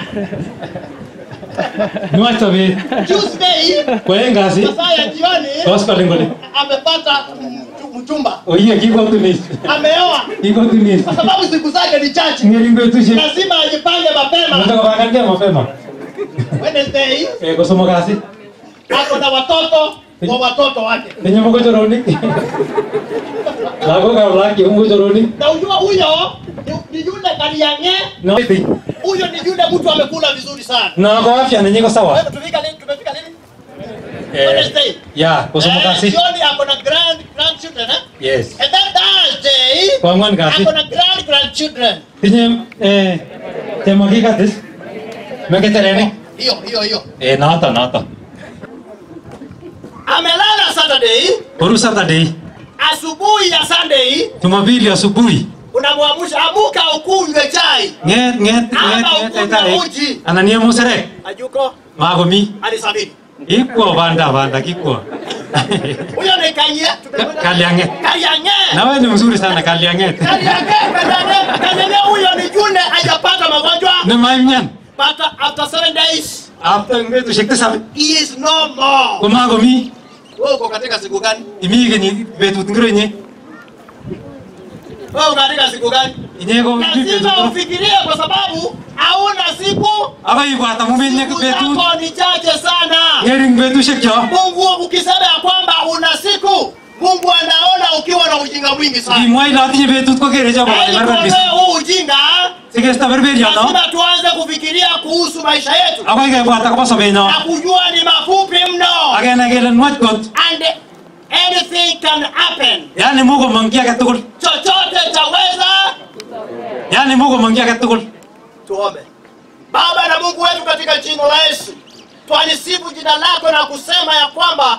Nuacha be. Tuesday Kwa ngasi. masaa ya jioni Koskoling kole. amepata mchu- mchumba, Oye kiko tunis. ameoa Kiko tunis. kwa sababu siku zake ni chache, Ngelingo tushi. lazima ajipange mapema. Nataka kuangalia mapema. Wednesday Eh kusoma kasi. ako na watoto wa watoto wake, Tenye mko joroni. Lago ka blaki mko joroni. na ujua huyo ni- ni yule kaliange, No. huyo ni yule mtu amekula vizuri sana. Na kwa afya na nyiko sawa. Wewe tumefika lini? Tumefika lini? Eh. Wednesday. Ya, kusoma Eh, kasi. Jioni ako na grand grandchildren eh? Yes. And then Thursday Kwa ngwan kasi. ako na grand grandchildren. Tinye eh tema kikatis. Meketerene. Hiyo hiyo hiyo. Eh nata nata. Amelala Saturday, Kuru Saturday. asubuhi ya Sunday Jumapili asubuhi. unamwamsha amuka ukunywe chai. Nget nget Ama nget nget ukunywe eta. uji. Anania musere. Ajuko Magomi. hadi sabini. Ikwo banda banda kikwo. Huyo ni kanye. Kaliange. Kaliange. Na wewe ni mzuri sana Kaliange. Kaliange, kaliange, kaliange huyo ni yule hajapata magonjwa. Ni maimyan. But after seven days, After ngetu shekte sabe. he is no more. Kumagomi. Wewe uko katika siku gani? Imige ni betut ngiro nye. Wewe uko katika siku gani? Inyego Lazima ufikirie kwa sababu hauna siku. Aba ibwata mumenye Siku betut. zako ni chache sana. Ngering betushek cho. Mungu ukisema ya kwamba una siku, Mungu anaona ukiwa na ujinga mwingi sana. Kimwai la tinye betut ko kere chabo Ili barbar bis. kuondoa huu ujinga, Sikestaberberio, no? lazima tuanze kufikiria kuhusu maisha yetu Ako kebwat akobo sobenyo. na kujua ni mafupi mno Akene kele nwach kot. and anything can happen Yani muko mangi age tugul. chochote chaweza Yani muko mangi age tugul. tuombe baba na mungu wetu katika jina la yesu twalisifu jina lako na kusema ya kwamba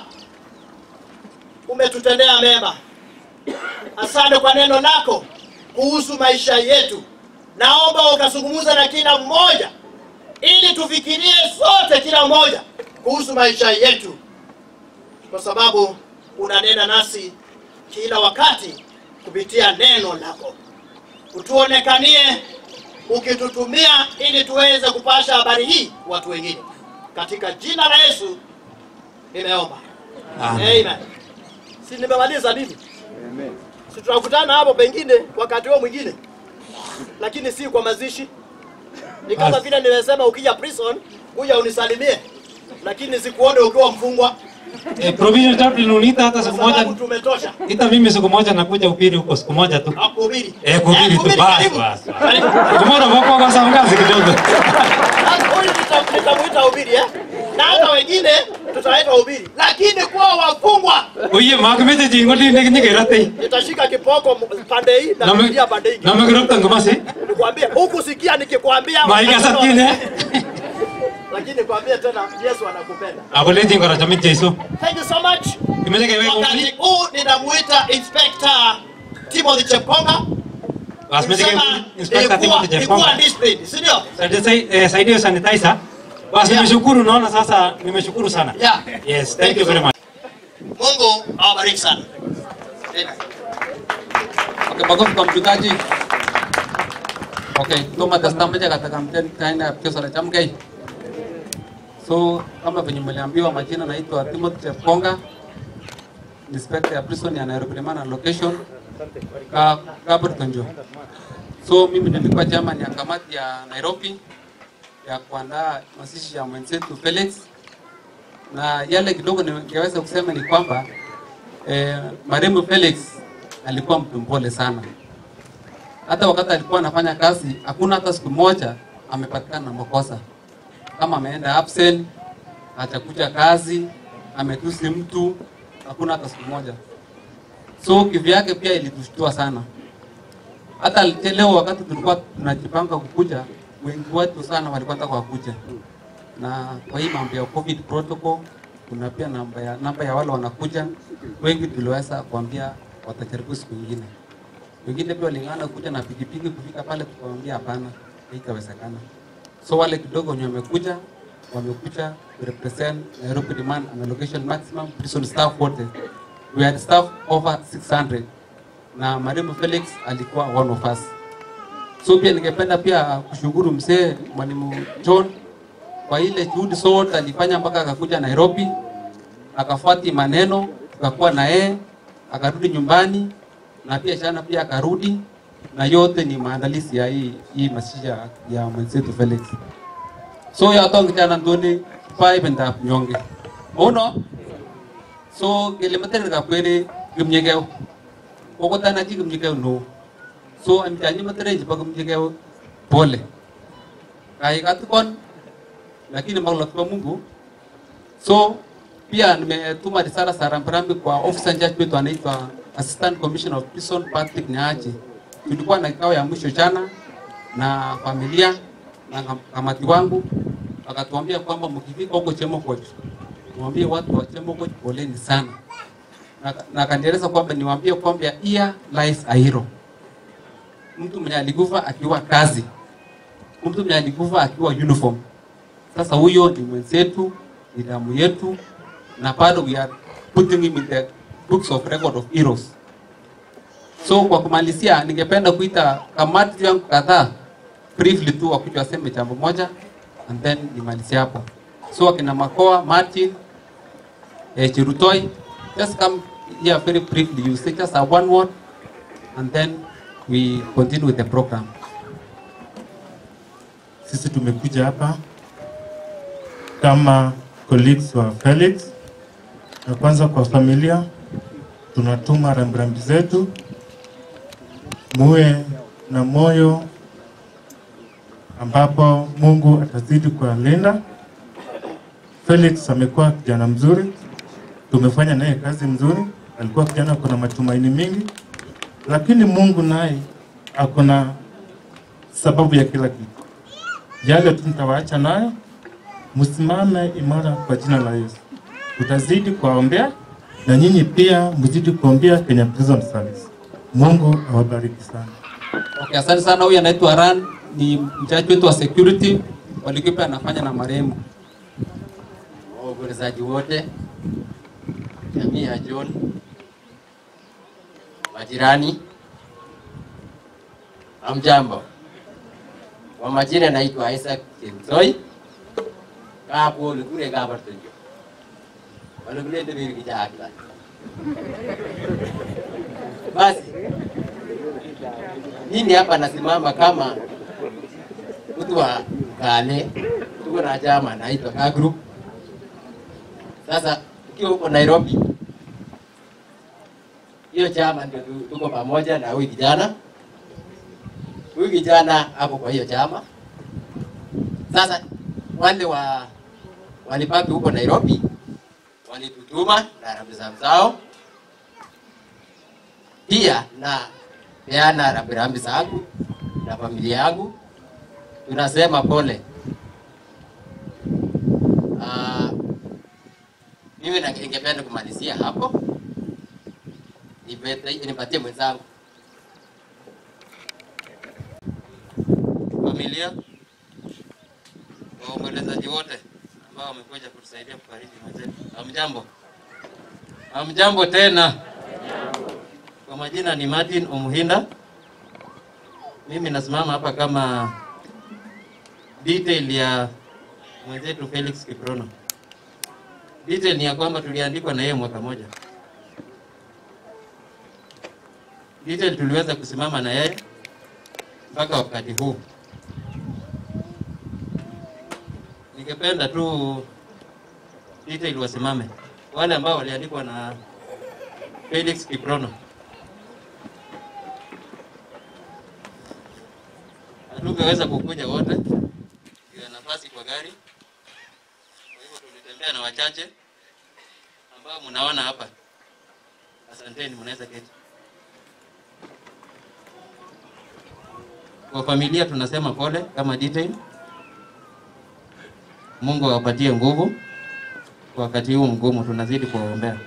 umetutendea mema asante kwa neno lako kuhusu maisha yetu naomba ukazungumza na kila mmoja ili tufikirie sote kila mmoja kuhusu maisha yetu kwa sababu unanena nasi kila wakati kupitia neno lako utuonekanie ukitutumia ili tuweze kupasha habari hii watu wengine katika jina la yesu nimeomba Amen. Amen. si nimemaliza nini si tunakutana hapo pengine wakati huo mwingine lakini si kwa mazishi ni kama Basi. vile nimesema ukija prison kuja unisalimie lakini sikuone ukiwa mfungwa Eh, provision chaplain unita hata siku moja. sababu tumetosha Ita mimi siku moja nakuja upiri huko siku moja tu. kuhubiri Eh, kuhubiri tu basi karibu. basi. Tomorrow wako kwa samgazi kidogo. Sasa huyu nita- nitamuita ubiri eh? na hata wengine tutaita ubiri lakini kuwa wafungwa Oye, makimete jingo di nek nyigerate. nitashika kipoko m- pande hii na Na me- kuingia pande hii Na magiropta ngomasi. nikwambie huku sikia nikikwambia Maiga satine. lakini kwambie tena Yesu anakupenda Akole jingo ra chamit Jesu. thank you so much Kimele kewe wakati huu ninamuita inspector Timothy Chepkonga Basi mete kewe Nilisema inspector nilikuwa- Timothy nilikuwa Jekonga. disciplined, si ndio Saidia saidia sanitizer. Basi nimeshukuru naona sasa nimeshukuru sana. Yeah. Yes, thank you very much. Mungu awabariki sana Amen. Okay, makofi kwa mchungaji. Okay, tuma testament katika mtani ya kesho la chamgei. So kama venye mliambiwa, majina naitwa Timothy Chepkonga, inspector ya prison ya Nairobi Remand and Location ka Kaburtonjo. So mimi nilikuwa chairman ya kamati ya Nairobi ya kuandaa mazishi ya mwenzetu Felix, na yale kidogo ningeweza kusema ni kwamba eh, marehemu Felix alikuwa mtu mpole sana. Hata wakati alikuwa anafanya kazi, hakuna hata siku moja amepatikana na makosa, kama ameenda absent, hajakuja kazi, ametusi mtu, hakuna hata siku moja. So kivyake pia ilitushtua sana. Hata leo wakati tulikuwa tunajipanga kukuja, wengi wetu sana walikuwa nataka wakuja, na kwa hii mambo ya covid protocol kuna pia namba ya namba ya wale wanakuja, wengi tuliweza kuambia watajaribu siku nyingine. Wengine pia walingana kuja na pikipiki kufika pale, tukawaambia hapana, haitawezekana. So wale kidogo wenye wamekuja wamekuja to represent Nairobi Remand and Allocation Maximum Prison staff wote. We had staff over 600 na marehemu Felix alikuwa one of us. So pia ningependa pia kushukuru mzee mwalimu John kwa ile juhudi zote alifanya mpaka akakuja Nairobi, akafuati maneno, tukakuwa na yeye, akarudi nyumbani na pia jana pia akarudi, na yote ni maandalizi ya hii hii mazishi ya- ya mwenzetu Felix. So ya tong jana ndoni pai benda nyonge. Ono so kele mater ka kwere gumnyegeo. Koko tana ji gumnyegeo no. So am jani mater ji pag gumnyegeo pole. Kai katukon lakini maulot kwa Mungu. So pia nimetuma risala za rambirambi kwa officer in charge wetu anaitwa Assistant Commissioner of Prison Patrick Nyachi. Tulikuwa na kikao ya mwisho jana na familia na kam- kamati wangu, akatuambia kwamba mkifika huko Chemokoch mwambie watu wa Chemokoch poleni sana, na na akanieleza kwamba niwaambie kwamba here lies a hero, mtu mwenye alikufa akiwa kazi, mtu mwenye alikufa akiwa uniform. Sasa huyo ni mwenzetu, ni damu yetu, na bado we are putting him in the books of record of heroes. So kwa kumalizia, ningependa kuita kamati yangu kadhaa briefly tu wakuja waseme jambo moja and then nimalizie hapo. So akina Makoa, Martin, eh, Chirutoi, just come here very briefly. You say just a one word and then we continue with the program. Sisi tumekuja hapa kama colleagues wa Felix, na kwanza kwa familia tunatuma rambirambi zetu, muwe na moyo ambapo Mungu atazidi kuwalinda. Felix amekuwa kijana mzuri, tumefanya naye kazi mzuri, alikuwa kijana kuna matumaini mingi, lakini Mungu naye akona sababu ya kila kitu. Yale tu nitawaacha nayo, msimame imara kwa jina la Yesu. Tutazidi kuwaombea na nyinyi pia mzidi kuombea Kenya Prison Service. Mungu awabariki sana. Okay, asante sana. Huyu anaitwa Ran, ni mchaji wetu wa security walikuwa anafanya na marehemu. waombolezaji wote, jamii ya John, majirani, hamjambo. Kwa majina naitwa Isaac Kimsoi, kapo likure kabartonjo walikulete biri kichakila basi mimi hapa nasimama kama mtu wa Kale, tuko na chama naitwa Ka Group. Sasa ukiwa huko Nairobi, hiyo chama ndio tu- tuko pamoja na huyu kijana. Huyu kijana ako kwa hiyo chama. Sasa wale wa walibaki huko Nairobi walitutuma na rambirambi zao, pia na peana rambirambi zangu na familia yangu, tunasema pole. Ah, mimi na- ningependa kumalizia hapo, Nipete- nipatie mwenzangu familia, waombolezaji wote ambao wamekuja kutusaidia kufariji mwenzetu. Hamjambo, hamjambo tena. Kwa majina ni Martin Omuhinda. Mimi nasimama hapa kama detail ya mwenzetu Felix Kiprono. Detail ni ya kwamba tuliandikwa na yeye mwaka moja. Detail tuliweza kusimama na yeye mpaka wakati huu. Ningependa tu detail wasimame wale ambao waliandikwa na Felix Kiprono. Hatungeweza kukuja wote, ila nafasi kwa gari, kwa hivyo tulitembea na wachache ambao mnaona hapa. Asanteni, mnaweza keti. Kwa familia tunasema pole kama detail. Mungu awapatie nguvu kwa wakati huu mgumu, tunazidi kuwaombea.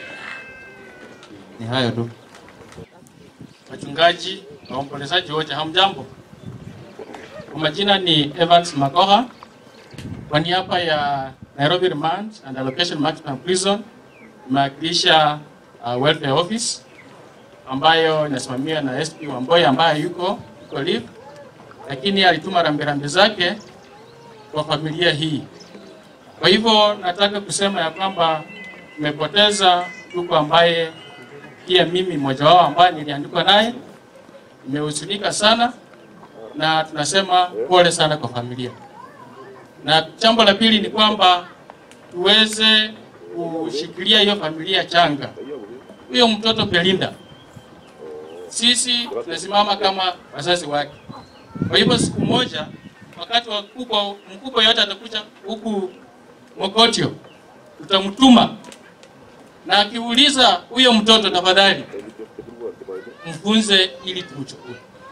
Ni hayo tu. wachungaji na waombolezaji wote, hamjambo. Kwa majina ni Evans Makoha, kwa niaba ya Nairobi Remand and Allocation Maximum Prison imewakilisha uh, welfare office ambayo inasimamiwa na SP Wamboi ambaye yuko yuko leave, lakini alituma rambirambi zake kwa familia hii. Kwa hivyo nataka kusema ya kwamba tumepoteza ndugu ambaye pia mimi mmoja wao ambaye niliandikwa naye, nimehuzunika sana na tunasema pole sana kwa familia. Na jambo la pili ni kwamba tuweze kushikilia hiyo familia changa, huyo mtoto Belinda, sisi tunasimama kama wazazi wake. Kwa hivyo siku moja, wakati wa mkubwa mkubwa yote atakuja huku Mokotio, tutamtuma na akiuliza huyo mtoto, tafadhali mfunze ili tumchukue.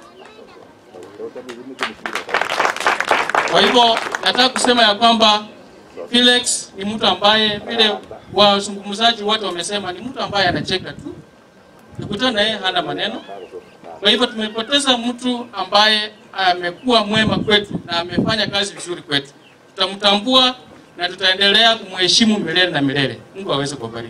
Kwa hivyo nataka kusema ya kwamba Felix ni mtu ambaye vile wazungumzaji wote wamesema ni mtu ambaye anacheka tu, ukikutana na yeye hana maneno. Kwa hivyo tumepoteza mtu ambaye amekuwa mwema kwetu na amefanya kazi vizuri kwetu. Tutamtambua na tutaendelea kumheshimu milele na milele. Mungu aweze kubariki.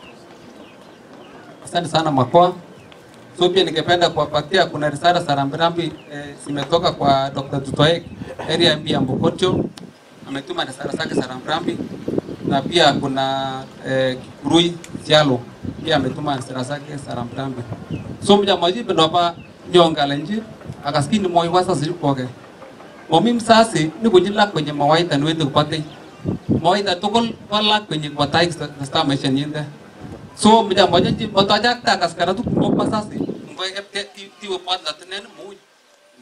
Asante sana Makoa. So pia ningependa kuwapatia, kuna risala za rambirambi eh, zimetoka kwa Dr. Tutoek area MP ya Mbokotio, ametuma risala zake za rambirambi, na pia kuna eh, Kikurui Sialo pia ametuma risala zake za rambirambi. So mja majibu ndo hapa nyonga lenji akaskini moi wasa zilikoge momi msasi ni kujila kwenye mawaidha niweze kupata mawaidha tukul wala kwenye kwatai kasta maisha nyinde so mja moja ji botaja ta kaskara tu ko pasasi mbo epte ti ti wo pat latnen mu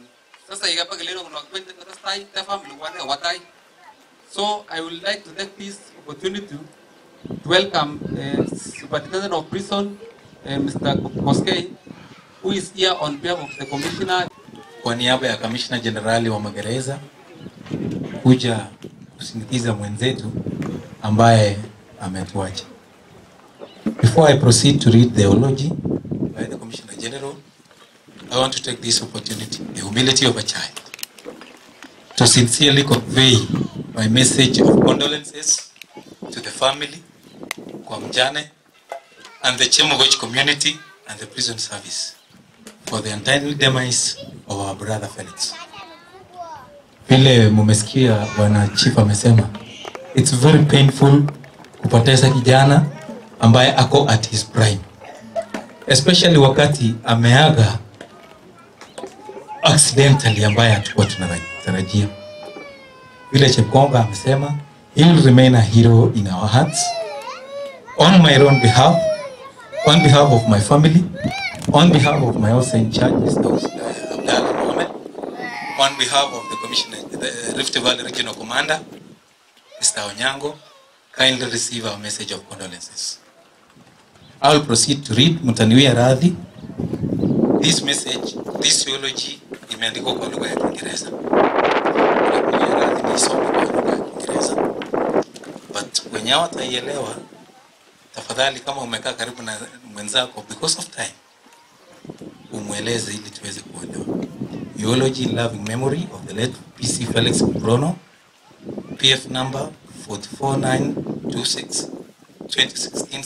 sasa ikapa keleno kuna kwenda tastai ta family wane watai so i would like to take this opportunity to welcome uh, superintendent of prison uh, mr Koskei who is here on behalf of the commissioner kwa niaba ya kamishna jenerali wa magereza kuja kusindikiza mwenzetu ambaye ametuacha. Before I proceed to read the eulogy by the Commissioner General, I want to take this opportunity, the humility of a child, to sincerely convey my message of condolences to the family, kwa mjane, and the Chemogoch community and the prison service for the untimely demise of our brother Felix. Vile mumesikia bwana chief amesema, it's very painful kupoteza kijana ambaye ako at his prime, especially wakati ameaga accidentally ambaye hatukuwa tunatarajia. Vile Chepkonga amesema, he will remain a hero in our hearts. On my own behalf, on behalf of my family, on behalf of my also in charge, Mr. Abdallah Mohamed, on behalf of the Commissioner, the Rift Valley Regional Commander, Mr. Onyango, kindly receive our message of condolences. I will proceed to read Mutaniwia Radhi. This message, this eulogy imeandikwa kwa lugha ya Kiingereza. Mutaniwia Radhi niisome kwa lugha ya Kiingereza. But wenye hawataielewa, tafadhali kama umekaa karibu na mwenzako because of time, umweleze ili tuweze kuelewa. Eulogy in loving memory of the late PC Felix Bruno, PF number 44926 2016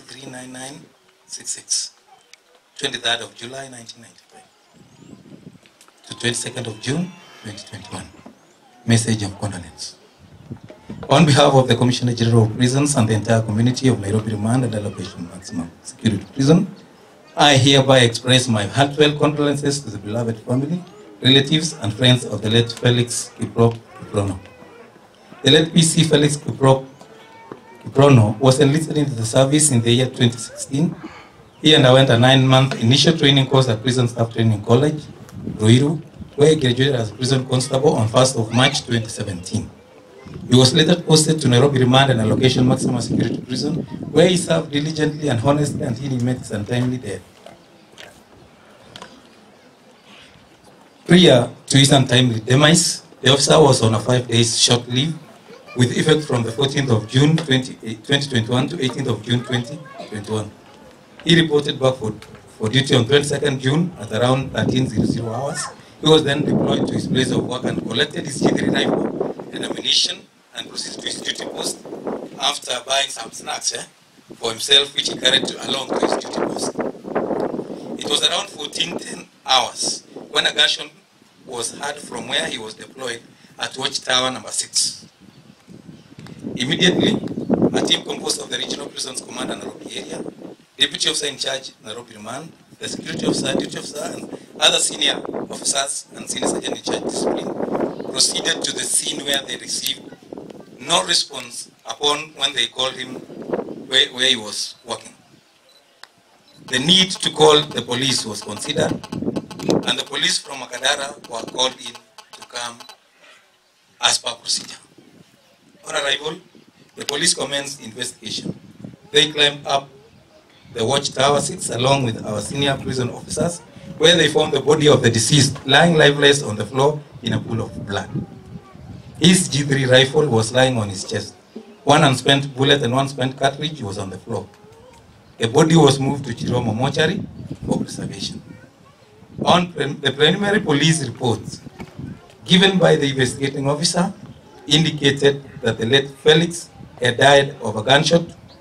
639966 23rd of July 1995 to 22nd of June 2021. Message of condolence. On behalf of the Commissioner General of Prisons and the entire community of Nairobi Remand and Allocation Maximum Security Prison, I hereby express my heartfelt condolences to the beloved family, relatives, and friends of the late Felix Kiprop Kiprono. The late PC Felix Kiprop Kiprono was enlisted into the service in the year 2016. He underwent a nine-month initial training course at Prison Staff Training College, Ruiru, where he graduated as prison constable on 1st of March 2017. He was later posted to Nairobi Remand and Allocation Maximum Security Prison, where he served diligently and honestly until he met his untimely death. Prior to his untimely demise, the officer was on a five days short leave with effect from the 14th of June 20, 2021 to 18th of June 2021. He reported back for, for duty on 22nd June at around 1300 hours. He was then deployed to his place of work and collected his G3 rifle and ammunition and proceeded to his duty post after buying some snacks eh, for himself which he carried to, along to his duty post. It was around 1410 hours when a gunshot was heard from where he was deployed at Watchtower number 6. Immediately, a team composed of the Regional Prisons Command Nairobi area, Deputy Officer in Charge Nairobi Remand, the Security Officer, Duty Officer, and other senior officers and senior sergeant in charge discipline proceeded to the scene where they received no response upon when they called him where, where he was working. The need to call the police was considered, and the police from Makadara were called in to come as per procedure. On arrival, the police commenced investigation. They climbed up the watchtower six along with our senior prison officers, where they found the body of the deceased lying lifeless on the floor in a pool of blood. His G3 rifle was lying on his chest. One unspent bullet and one spent cartridge was on the floor. The body was moved to Chiromo mortuary for preservation. On pre- the preliminary police reports given by the investigating officer indicated that the late Felix had died of a gunshot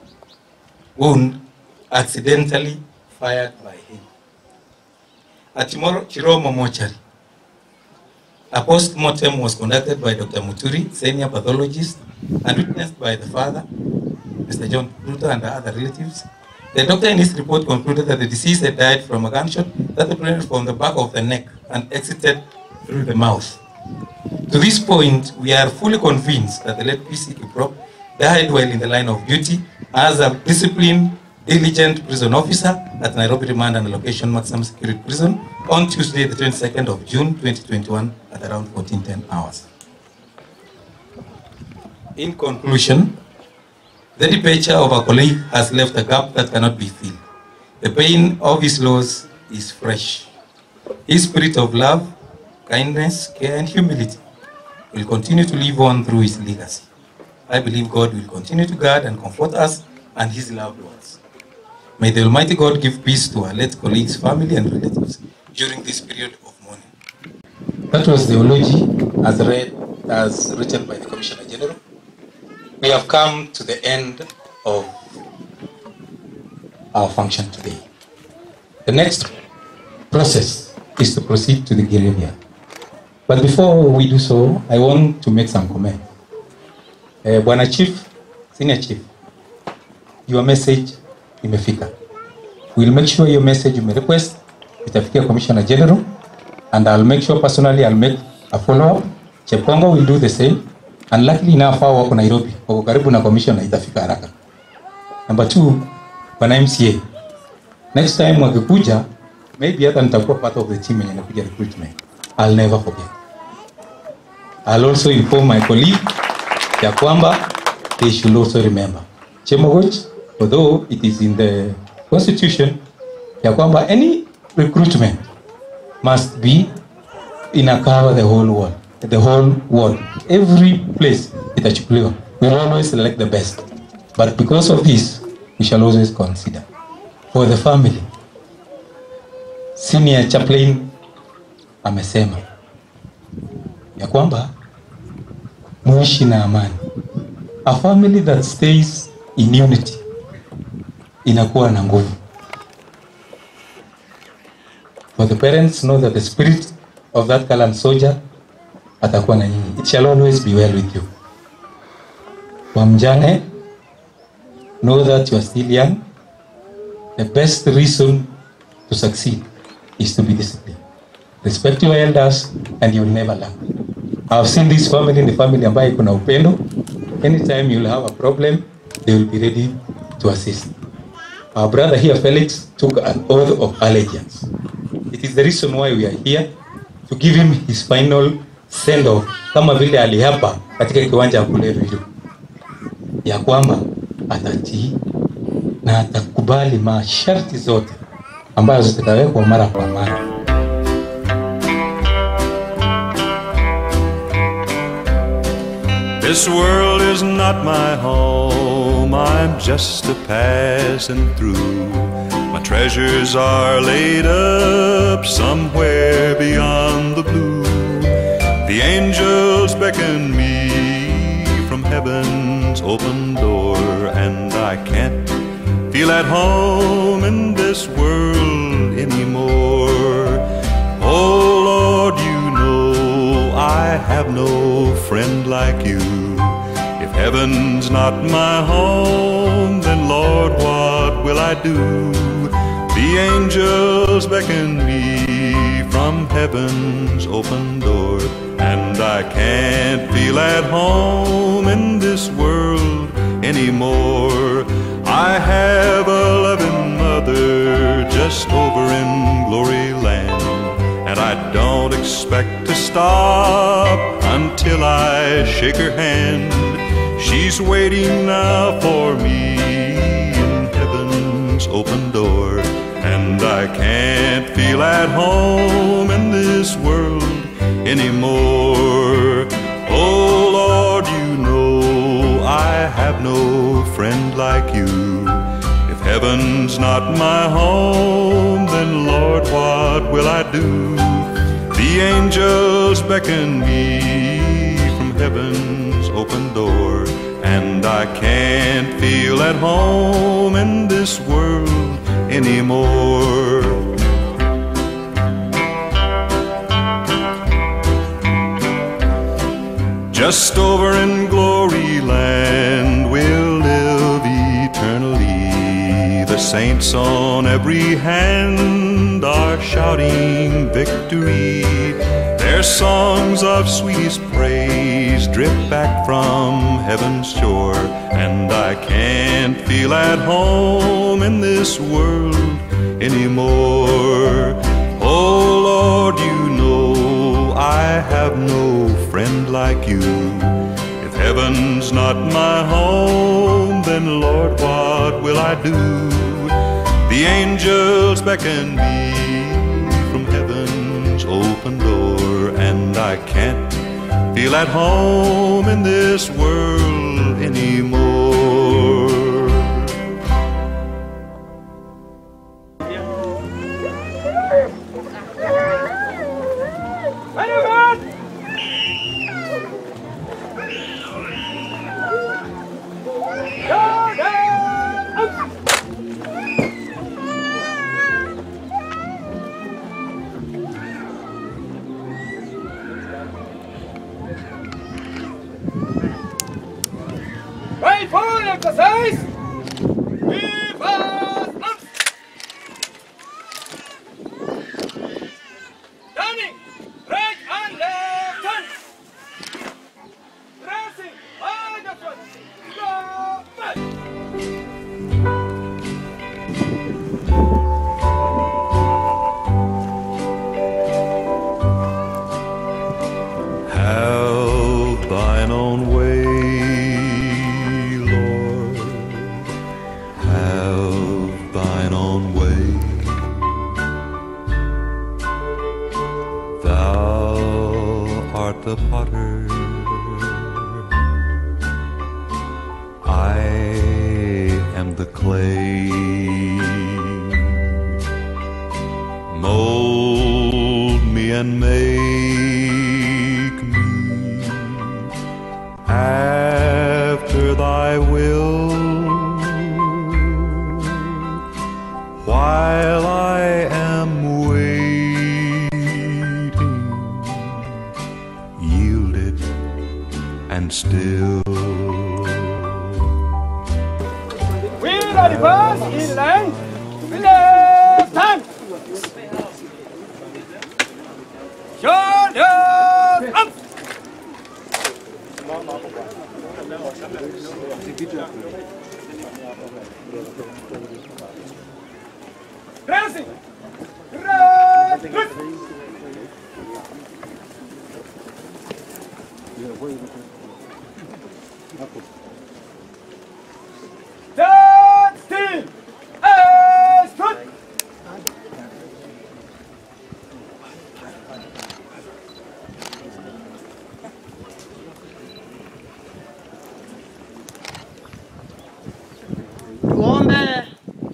wound accidentally fired by him. At Chimoro- Chiromo mortuary, a post-mortem was conducted by Dr. Muturi, senior pathologist, and witnessed by the father, Mr. John Ruto, and the other relatives. The doctor in his report concluded that the deceased had died from a gunshot that penetrated from the back of the neck and exited through the mouth. To this point, we are fully convinced that the late PC Kiprop died while in the line of duty as a disciplined diligent prison officer at Nairobi Remand and Allocation Maximum Security Prison on Tuesday, the 22nd of June 2021 at around 1410 hours. In conclusion, the departure of a colleague has left a gap that cannot be filled. The pain of his loss is fresh. His spirit of love, kindness, care, and humility will continue to live on through his legacy. I believe God will continue to guard and comfort us and his loved ones. May the Almighty God give peace to our late colleagues, family, and relatives during this period of mourning. That was the eulogy as read, as written by the Commissioner General. We have come to the end of our function today. The next process is to proceed to the graveyard. But before we do so, I want to make some comment. Eh, Bwana Chief, Senior Chief, your message imefika. We'll make sure your message you request itafikia Commissioner General and I'll make sure personally I'll make a follow up. Chepkongo will do the same and luckily enough hao wako Nairobi, wako karibu na commissioner itafika haraka. Number two, Bwana MCA, next time wakikuja maybe hata nitakuwa part of the team yenye inakuja recruitment. I'll never forget. I'll also inform my colleague ya kwamba they should also remember. Chemogoch, although it is in the constitution ya kwamba any recruitment must be ina cover the whole world, the whole world. Every place itachukuliwa. We will always select the best. But because of this, we shall always consider for the family. Senior chaplain amesema ya kwamba muishi na amani. A family that stays in unity inakuwa na nguvu. For the parents know that the spirit of that gallant soldier atakuwa na nyinyi. It shall always be well with you. Kwa mjane, know that you are still young. The best reason to succeed is to be disciplined. Respect your elders and you'll never lack. I've seen this family ni family ambayo iko na upendo. Anytime you'll have a problem, they will be ready to assist. Our brother here, Felix, took an oath of allegiance. It is the reason why we are here to give him his final send off, kama vile aliapa katika kiwanja ya kule Ruiru, ya kwamba atatii na atakubali masharti zote ambazo zitawekwa mara kwa mara. This world is not my home, I'm just a passing through. My treasures are laid up somewhere beyond the blue. The angels beckon me from heaven's open door, and I can't feel at home in this world anymore. Oh Lord, you know I have no friend like you. If heaven's not my home, then Lord, what will I do? The angels beckon me from heaven's open door, and I can't feel at home in this world anymore. I have a loving mother just over in glory land, and I don't expect to stop until I shake her hand. She's waiting now for me in heaven's open door, and I can't feel at home in this world anymore. Oh Lord, you know I have no friend like you. If heaven's not my home, then Lord, what will I do? The angels beckon me from heaven's open door, and I can't feel at home in this world anymore. Just over in glory land we'll live eternally. The saints on every hand are shouting victory. There Their songs of sweetest praise drip back from heaven's shore, and I can't feel at home in this world anymore. Oh Lord, you know I have no friend like you. If heaven's not my home, then Lord, what will I do? The angels beckon me from heaven's open door, and I can't feel at home in this world anymore. Right forward, exercise! Viva up! Turning, right and left turn. Pressing, on the front. Go back. Have thine own way, Lord. Have thine own way. Thou art the potter. I am the clay. Mold me and make me after thy will while I am waiting yielded and still We are the first in line. Left hand. Shoulders up. Pressing. Right. Good. Stand still. As good. Tuombe.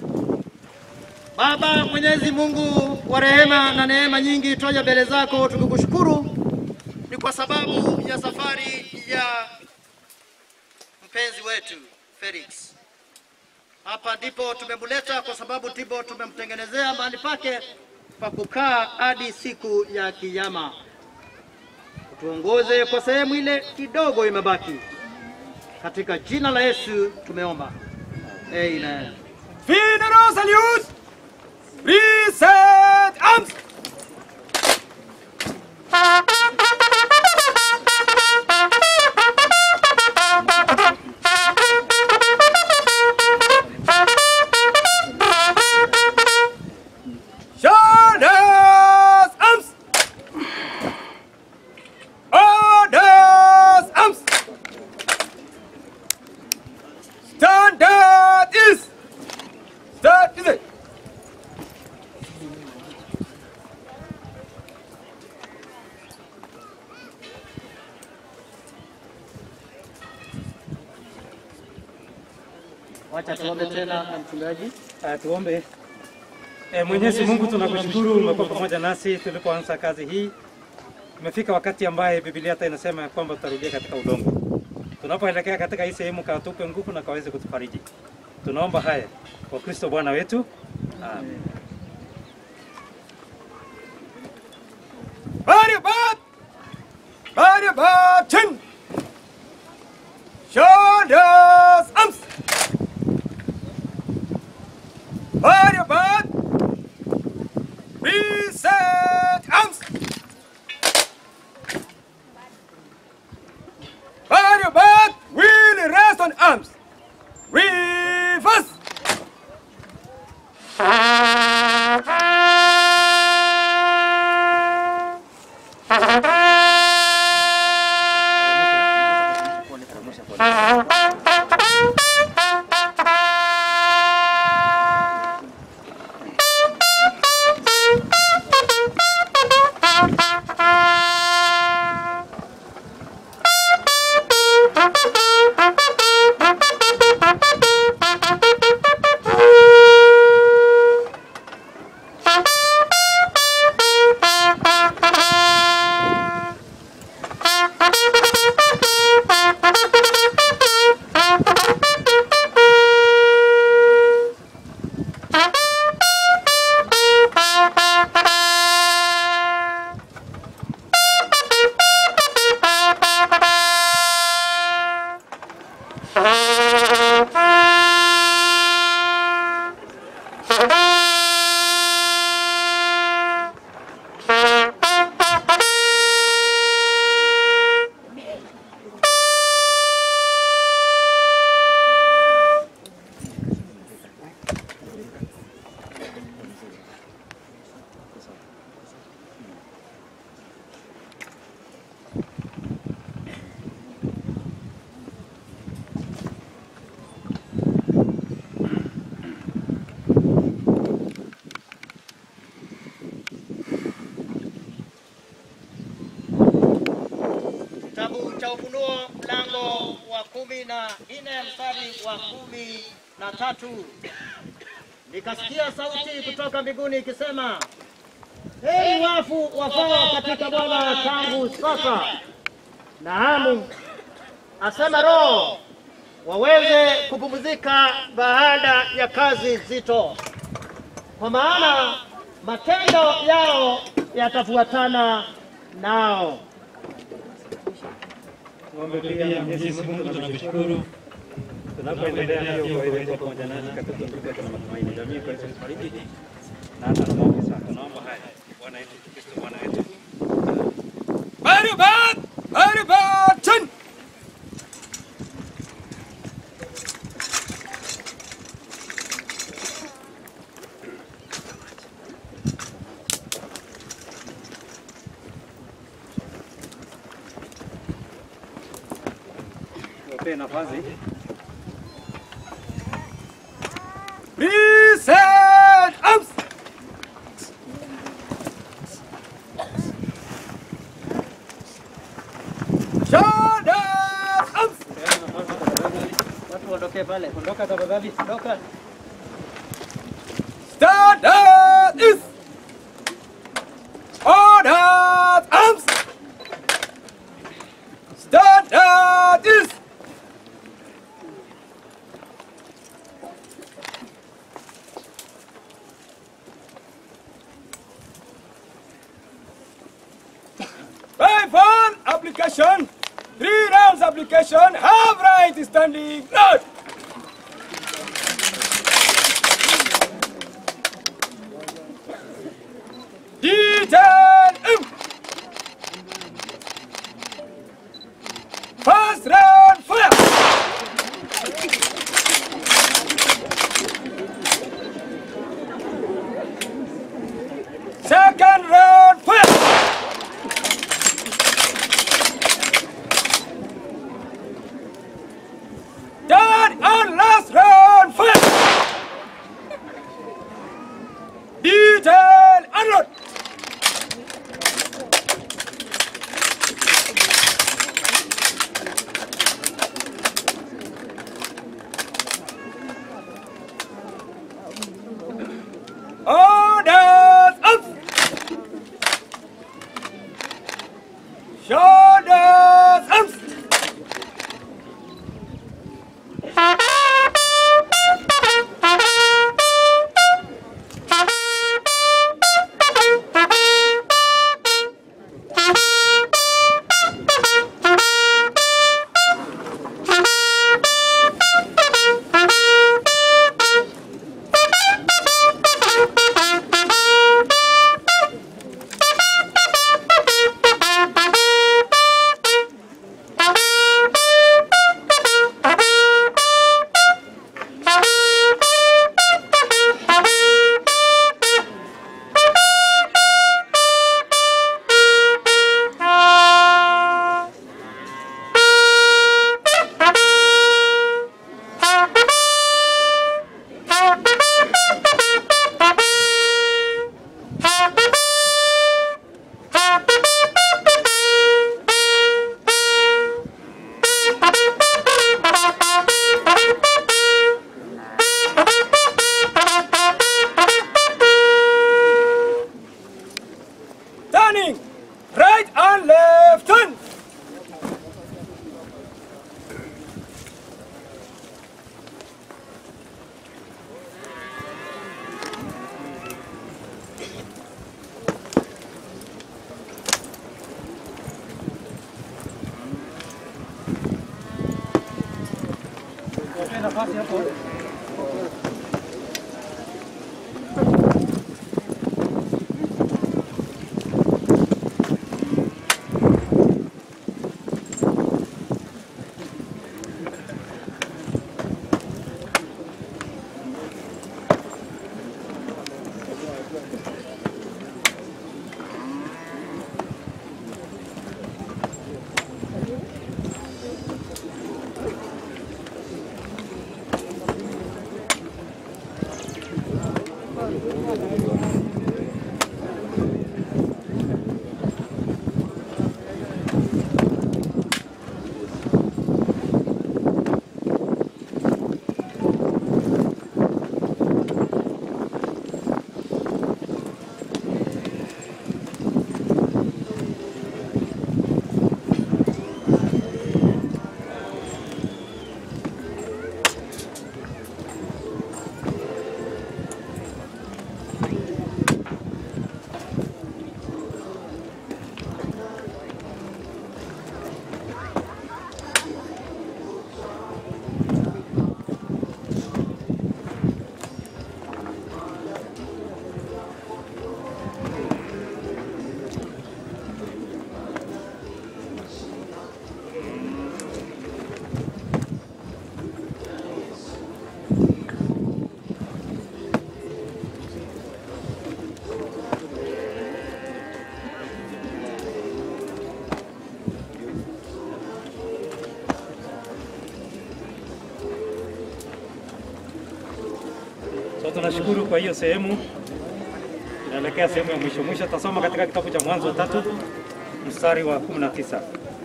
Baba Mwenyezi Mungu wa rehema na neema nyingi, twaja mbele zako tukikushukuru ni kwa sababu ya safari ya mpenzi wetu Felix. Hapa ndipo tumemleta kwa sababu ndipo tumemtengenezea mahali pake pa kukaa hadi siku ya Kiyama. Tuongoze kwa sehemu ile kidogo imebaki, katika jina la Yesu tumeomba, amen. Funeral salute. Reset arms. Shoulders arms. Orders arms. Standard is. Start is it. Wacha tuombe tena na mchungaji. Uh, tuombe. E, Mwenyezi Mungu tunakushukuru umekuwa pamoja nasi tulipoanza kazi hii. Imefika wakati ambaye Biblia hata inasema ya kwamba tutarudia katika udongo. Tunapoelekea katika hii sehemu, katupe nguvu na kaweze kutufariji. Tunaomba haya kwa Kristo Bwana wetu. Amen. Body bob. Body bob. Chin. Shoulders. Arms. Body bob. Reset. Arms. Kitabu cha Ufunuo mlango wa kumi na nne mstari wa kumi na tatu nikasikia sauti kutoka mbinguni ikisema, heri wafu wafao katika Bwana tangu sasa, naamu, asema Roho, waweze kupumzika baada ya kazi nzito, kwa maana matendo yao yatafuatana nao. Tuombe pia Mwenyezi Mungu tunakushukuru tunapoendelea pia kuwaweka pamoja nasi katika kutupa tuna matumaini jamii kwa Yesu fariki na hata tunaomba sasa tunaomba haya Bwana wetu Kristo Bwana wetu Baribat! Baribatin! Tuwapee nafasi Reset arms! Shoulder arms! Watu waondokee pale, ondoka tafadhali, ondoka. Stand up is Order arms! Stand up is Five one application, three rounds application, have right standing, not. Detail M. First round fire. Second round fire. Third and last round fire. Detail unload. Orders up. Shoulders up. Turning right and left turn. nafasi hapo. So tunashukuru kwa hiyo sehemu, inaelekea sehemu ya mwisho mwisho. Tasoma katika kitabu cha Mwanzo tatu mstari wa 19.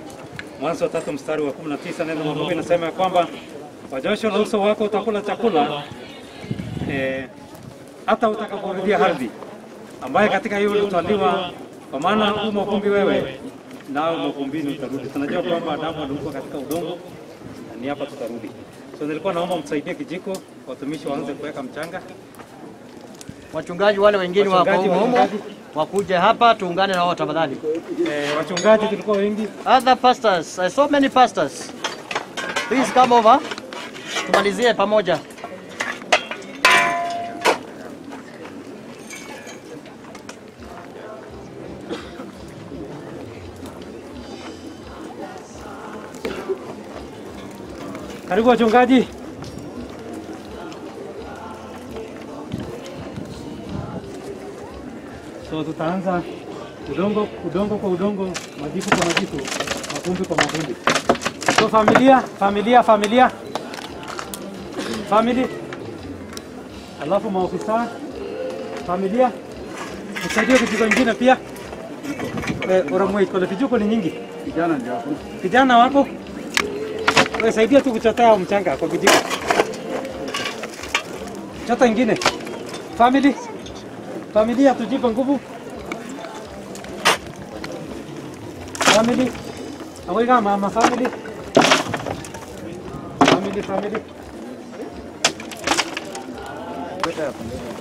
Mwanzo tatu mstari wa 19, neno la Mungu inasema ya kwamba kwa jasho la uso wako utakula chakula eh, hata utakaporudia ardhi ambaye katika hiyo ulitwaliwa, kwa maana u mavumbi wewe, nao mavumbini utarudi. Tunajua kwamba Adamu aliumbwa katika udongo na ni hapa tutarudi. So nilikuwa naomba msaidie kijiko, watumishi waanze kuweka mchanga. Wachungaji wale wengine wako Wachungaji, humo humo wachungaji. wakuje hapa tuungane na wao tafadhali. Eh, wachungaji tulikuwa wengi. Other pastors, I saw many pastors. Please come over. Tumalizie pamoja. Karibu wachungaji. So tutaanza udongo udongo kwa udongo, majipu kwa majipu, mavumbi kwa mavumbi. So familia, familia, familia, family, alafu maofisa, familia, msaidie kijiko ingine pia. Eh, Oramwe, kuna vijiko ni nyingi. Vijana ndio hapo. Vijana wako? Wewe saidia tu kuchotea mchanga kwa kijiko. Chota ingine. Family. Familia tujipe nguvu. Family. Aweka mama family. Family family. Weka hapa.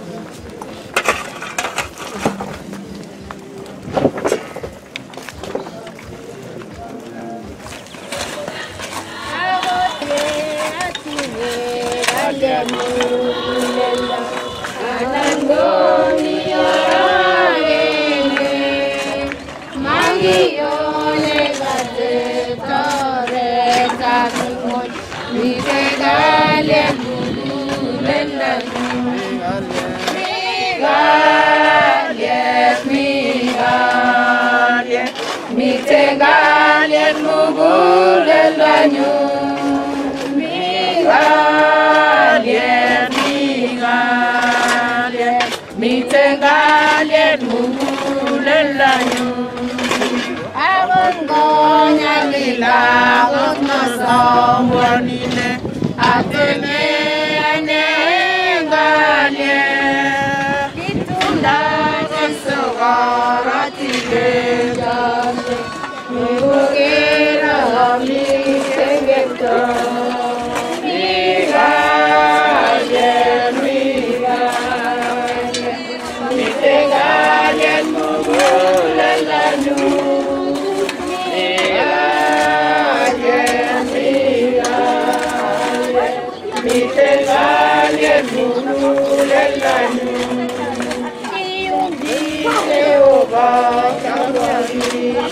Mitengaliet mugulelanyu Migaliet, migaliet Mitengaliet mugulelanyu Akot ngonyalila akot masomwanile Atene ane ngaliet Kitunda Jesu korotile jale Mugera mitengekto Migaliet, migaliet Mitengaliet mugulelanyu Migaliet, migaliet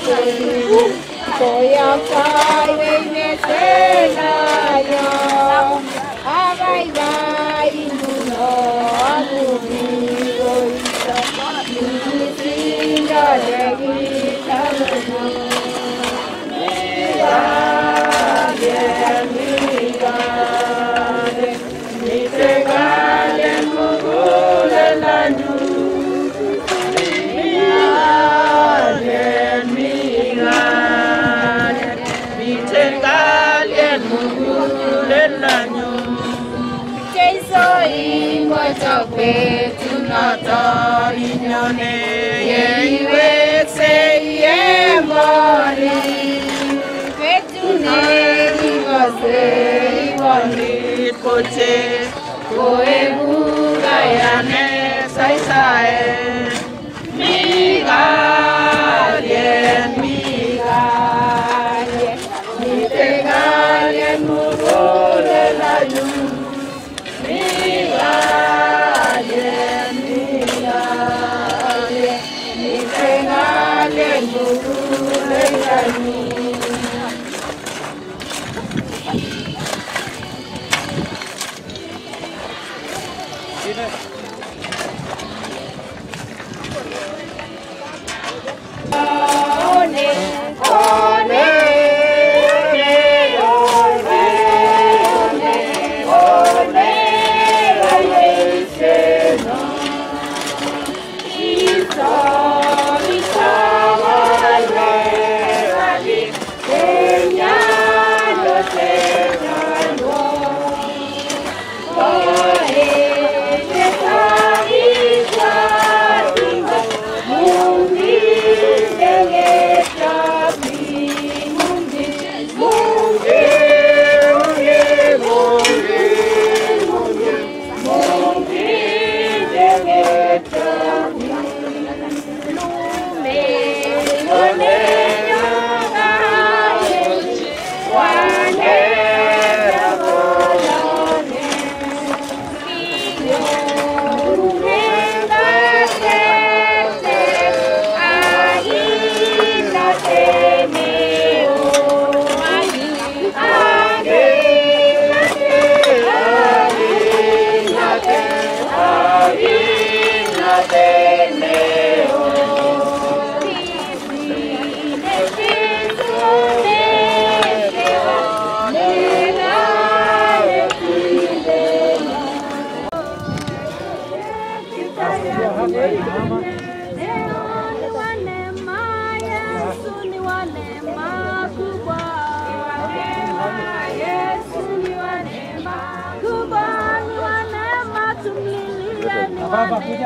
Baba, kuja.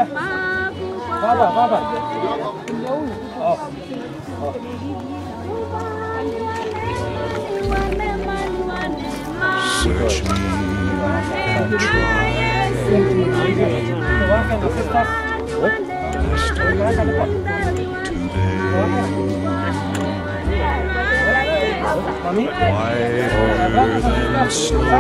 Baba, baba. Oh. Search me and whiter than snow.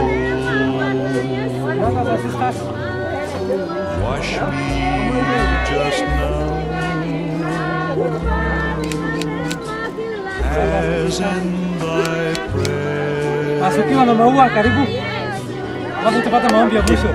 Wash me just now, as in thy prayer. Basi ukiwa na maua karibu, alafu tupata maombi ya mwisho.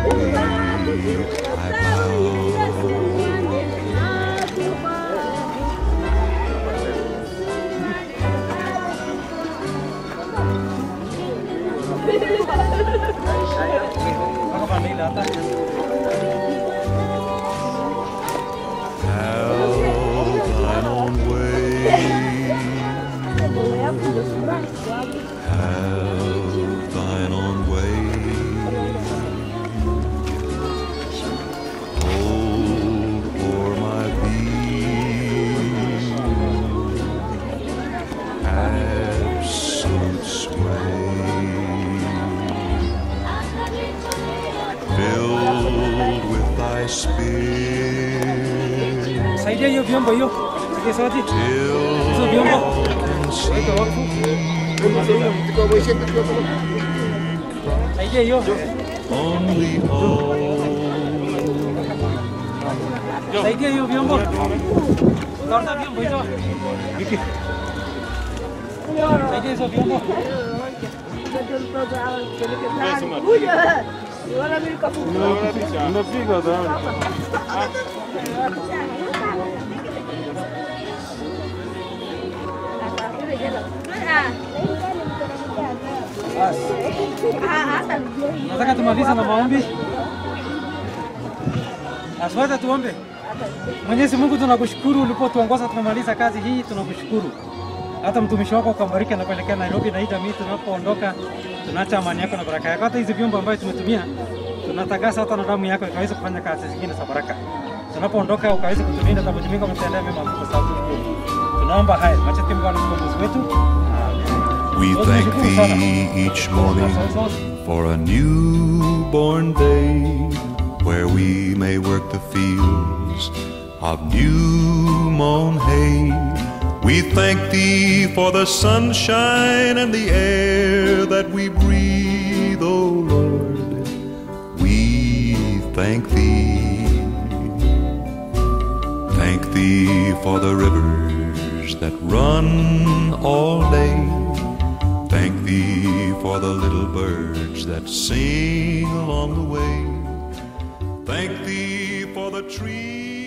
Have thine own way. Have thine own way. Hold o'er my being absolute sway. Filled with thy spirit. Saidia hiyo vyombo hiyo. Sikia sauti. Hizo vyombo. Weka wakfu. Saidia hiyo. Saidia hiyo vyombo. Guarda vyombo hizo. Vicky. Saidia hizo vyombo. Unapiga sana. Nataka tumalize na maombi. Asante tuombe. Mwenyezi Mungu tunakushukuru ulipotuongoza tumemaliza kazi hii, tunakushukuru. Hata mtumishi wako ukambariki na kuelekea Nairobi na hii jamii tunapoondoka, tunaacha amani yako na baraka yako. Hata hizi vyombo ambayo tumetumia tunatakasa hata na damu yako ikaweze kufanya kazi zingine za baraka. Tunapoondoka ukaweze kutulinda na kutumika mtendea mema kwa sababu tunaomba haya. Acha timu Bwana mkombozi wetu. We thank thee each morning for a newborn day where we may work the fields of new mown hay. We thank thee for the sunshine and the air that we breathe, O Lord. We thank thee. Thank thee for the rivers that run all day. Thank thee for the little birds that sing along the way. Thank thee for the trees.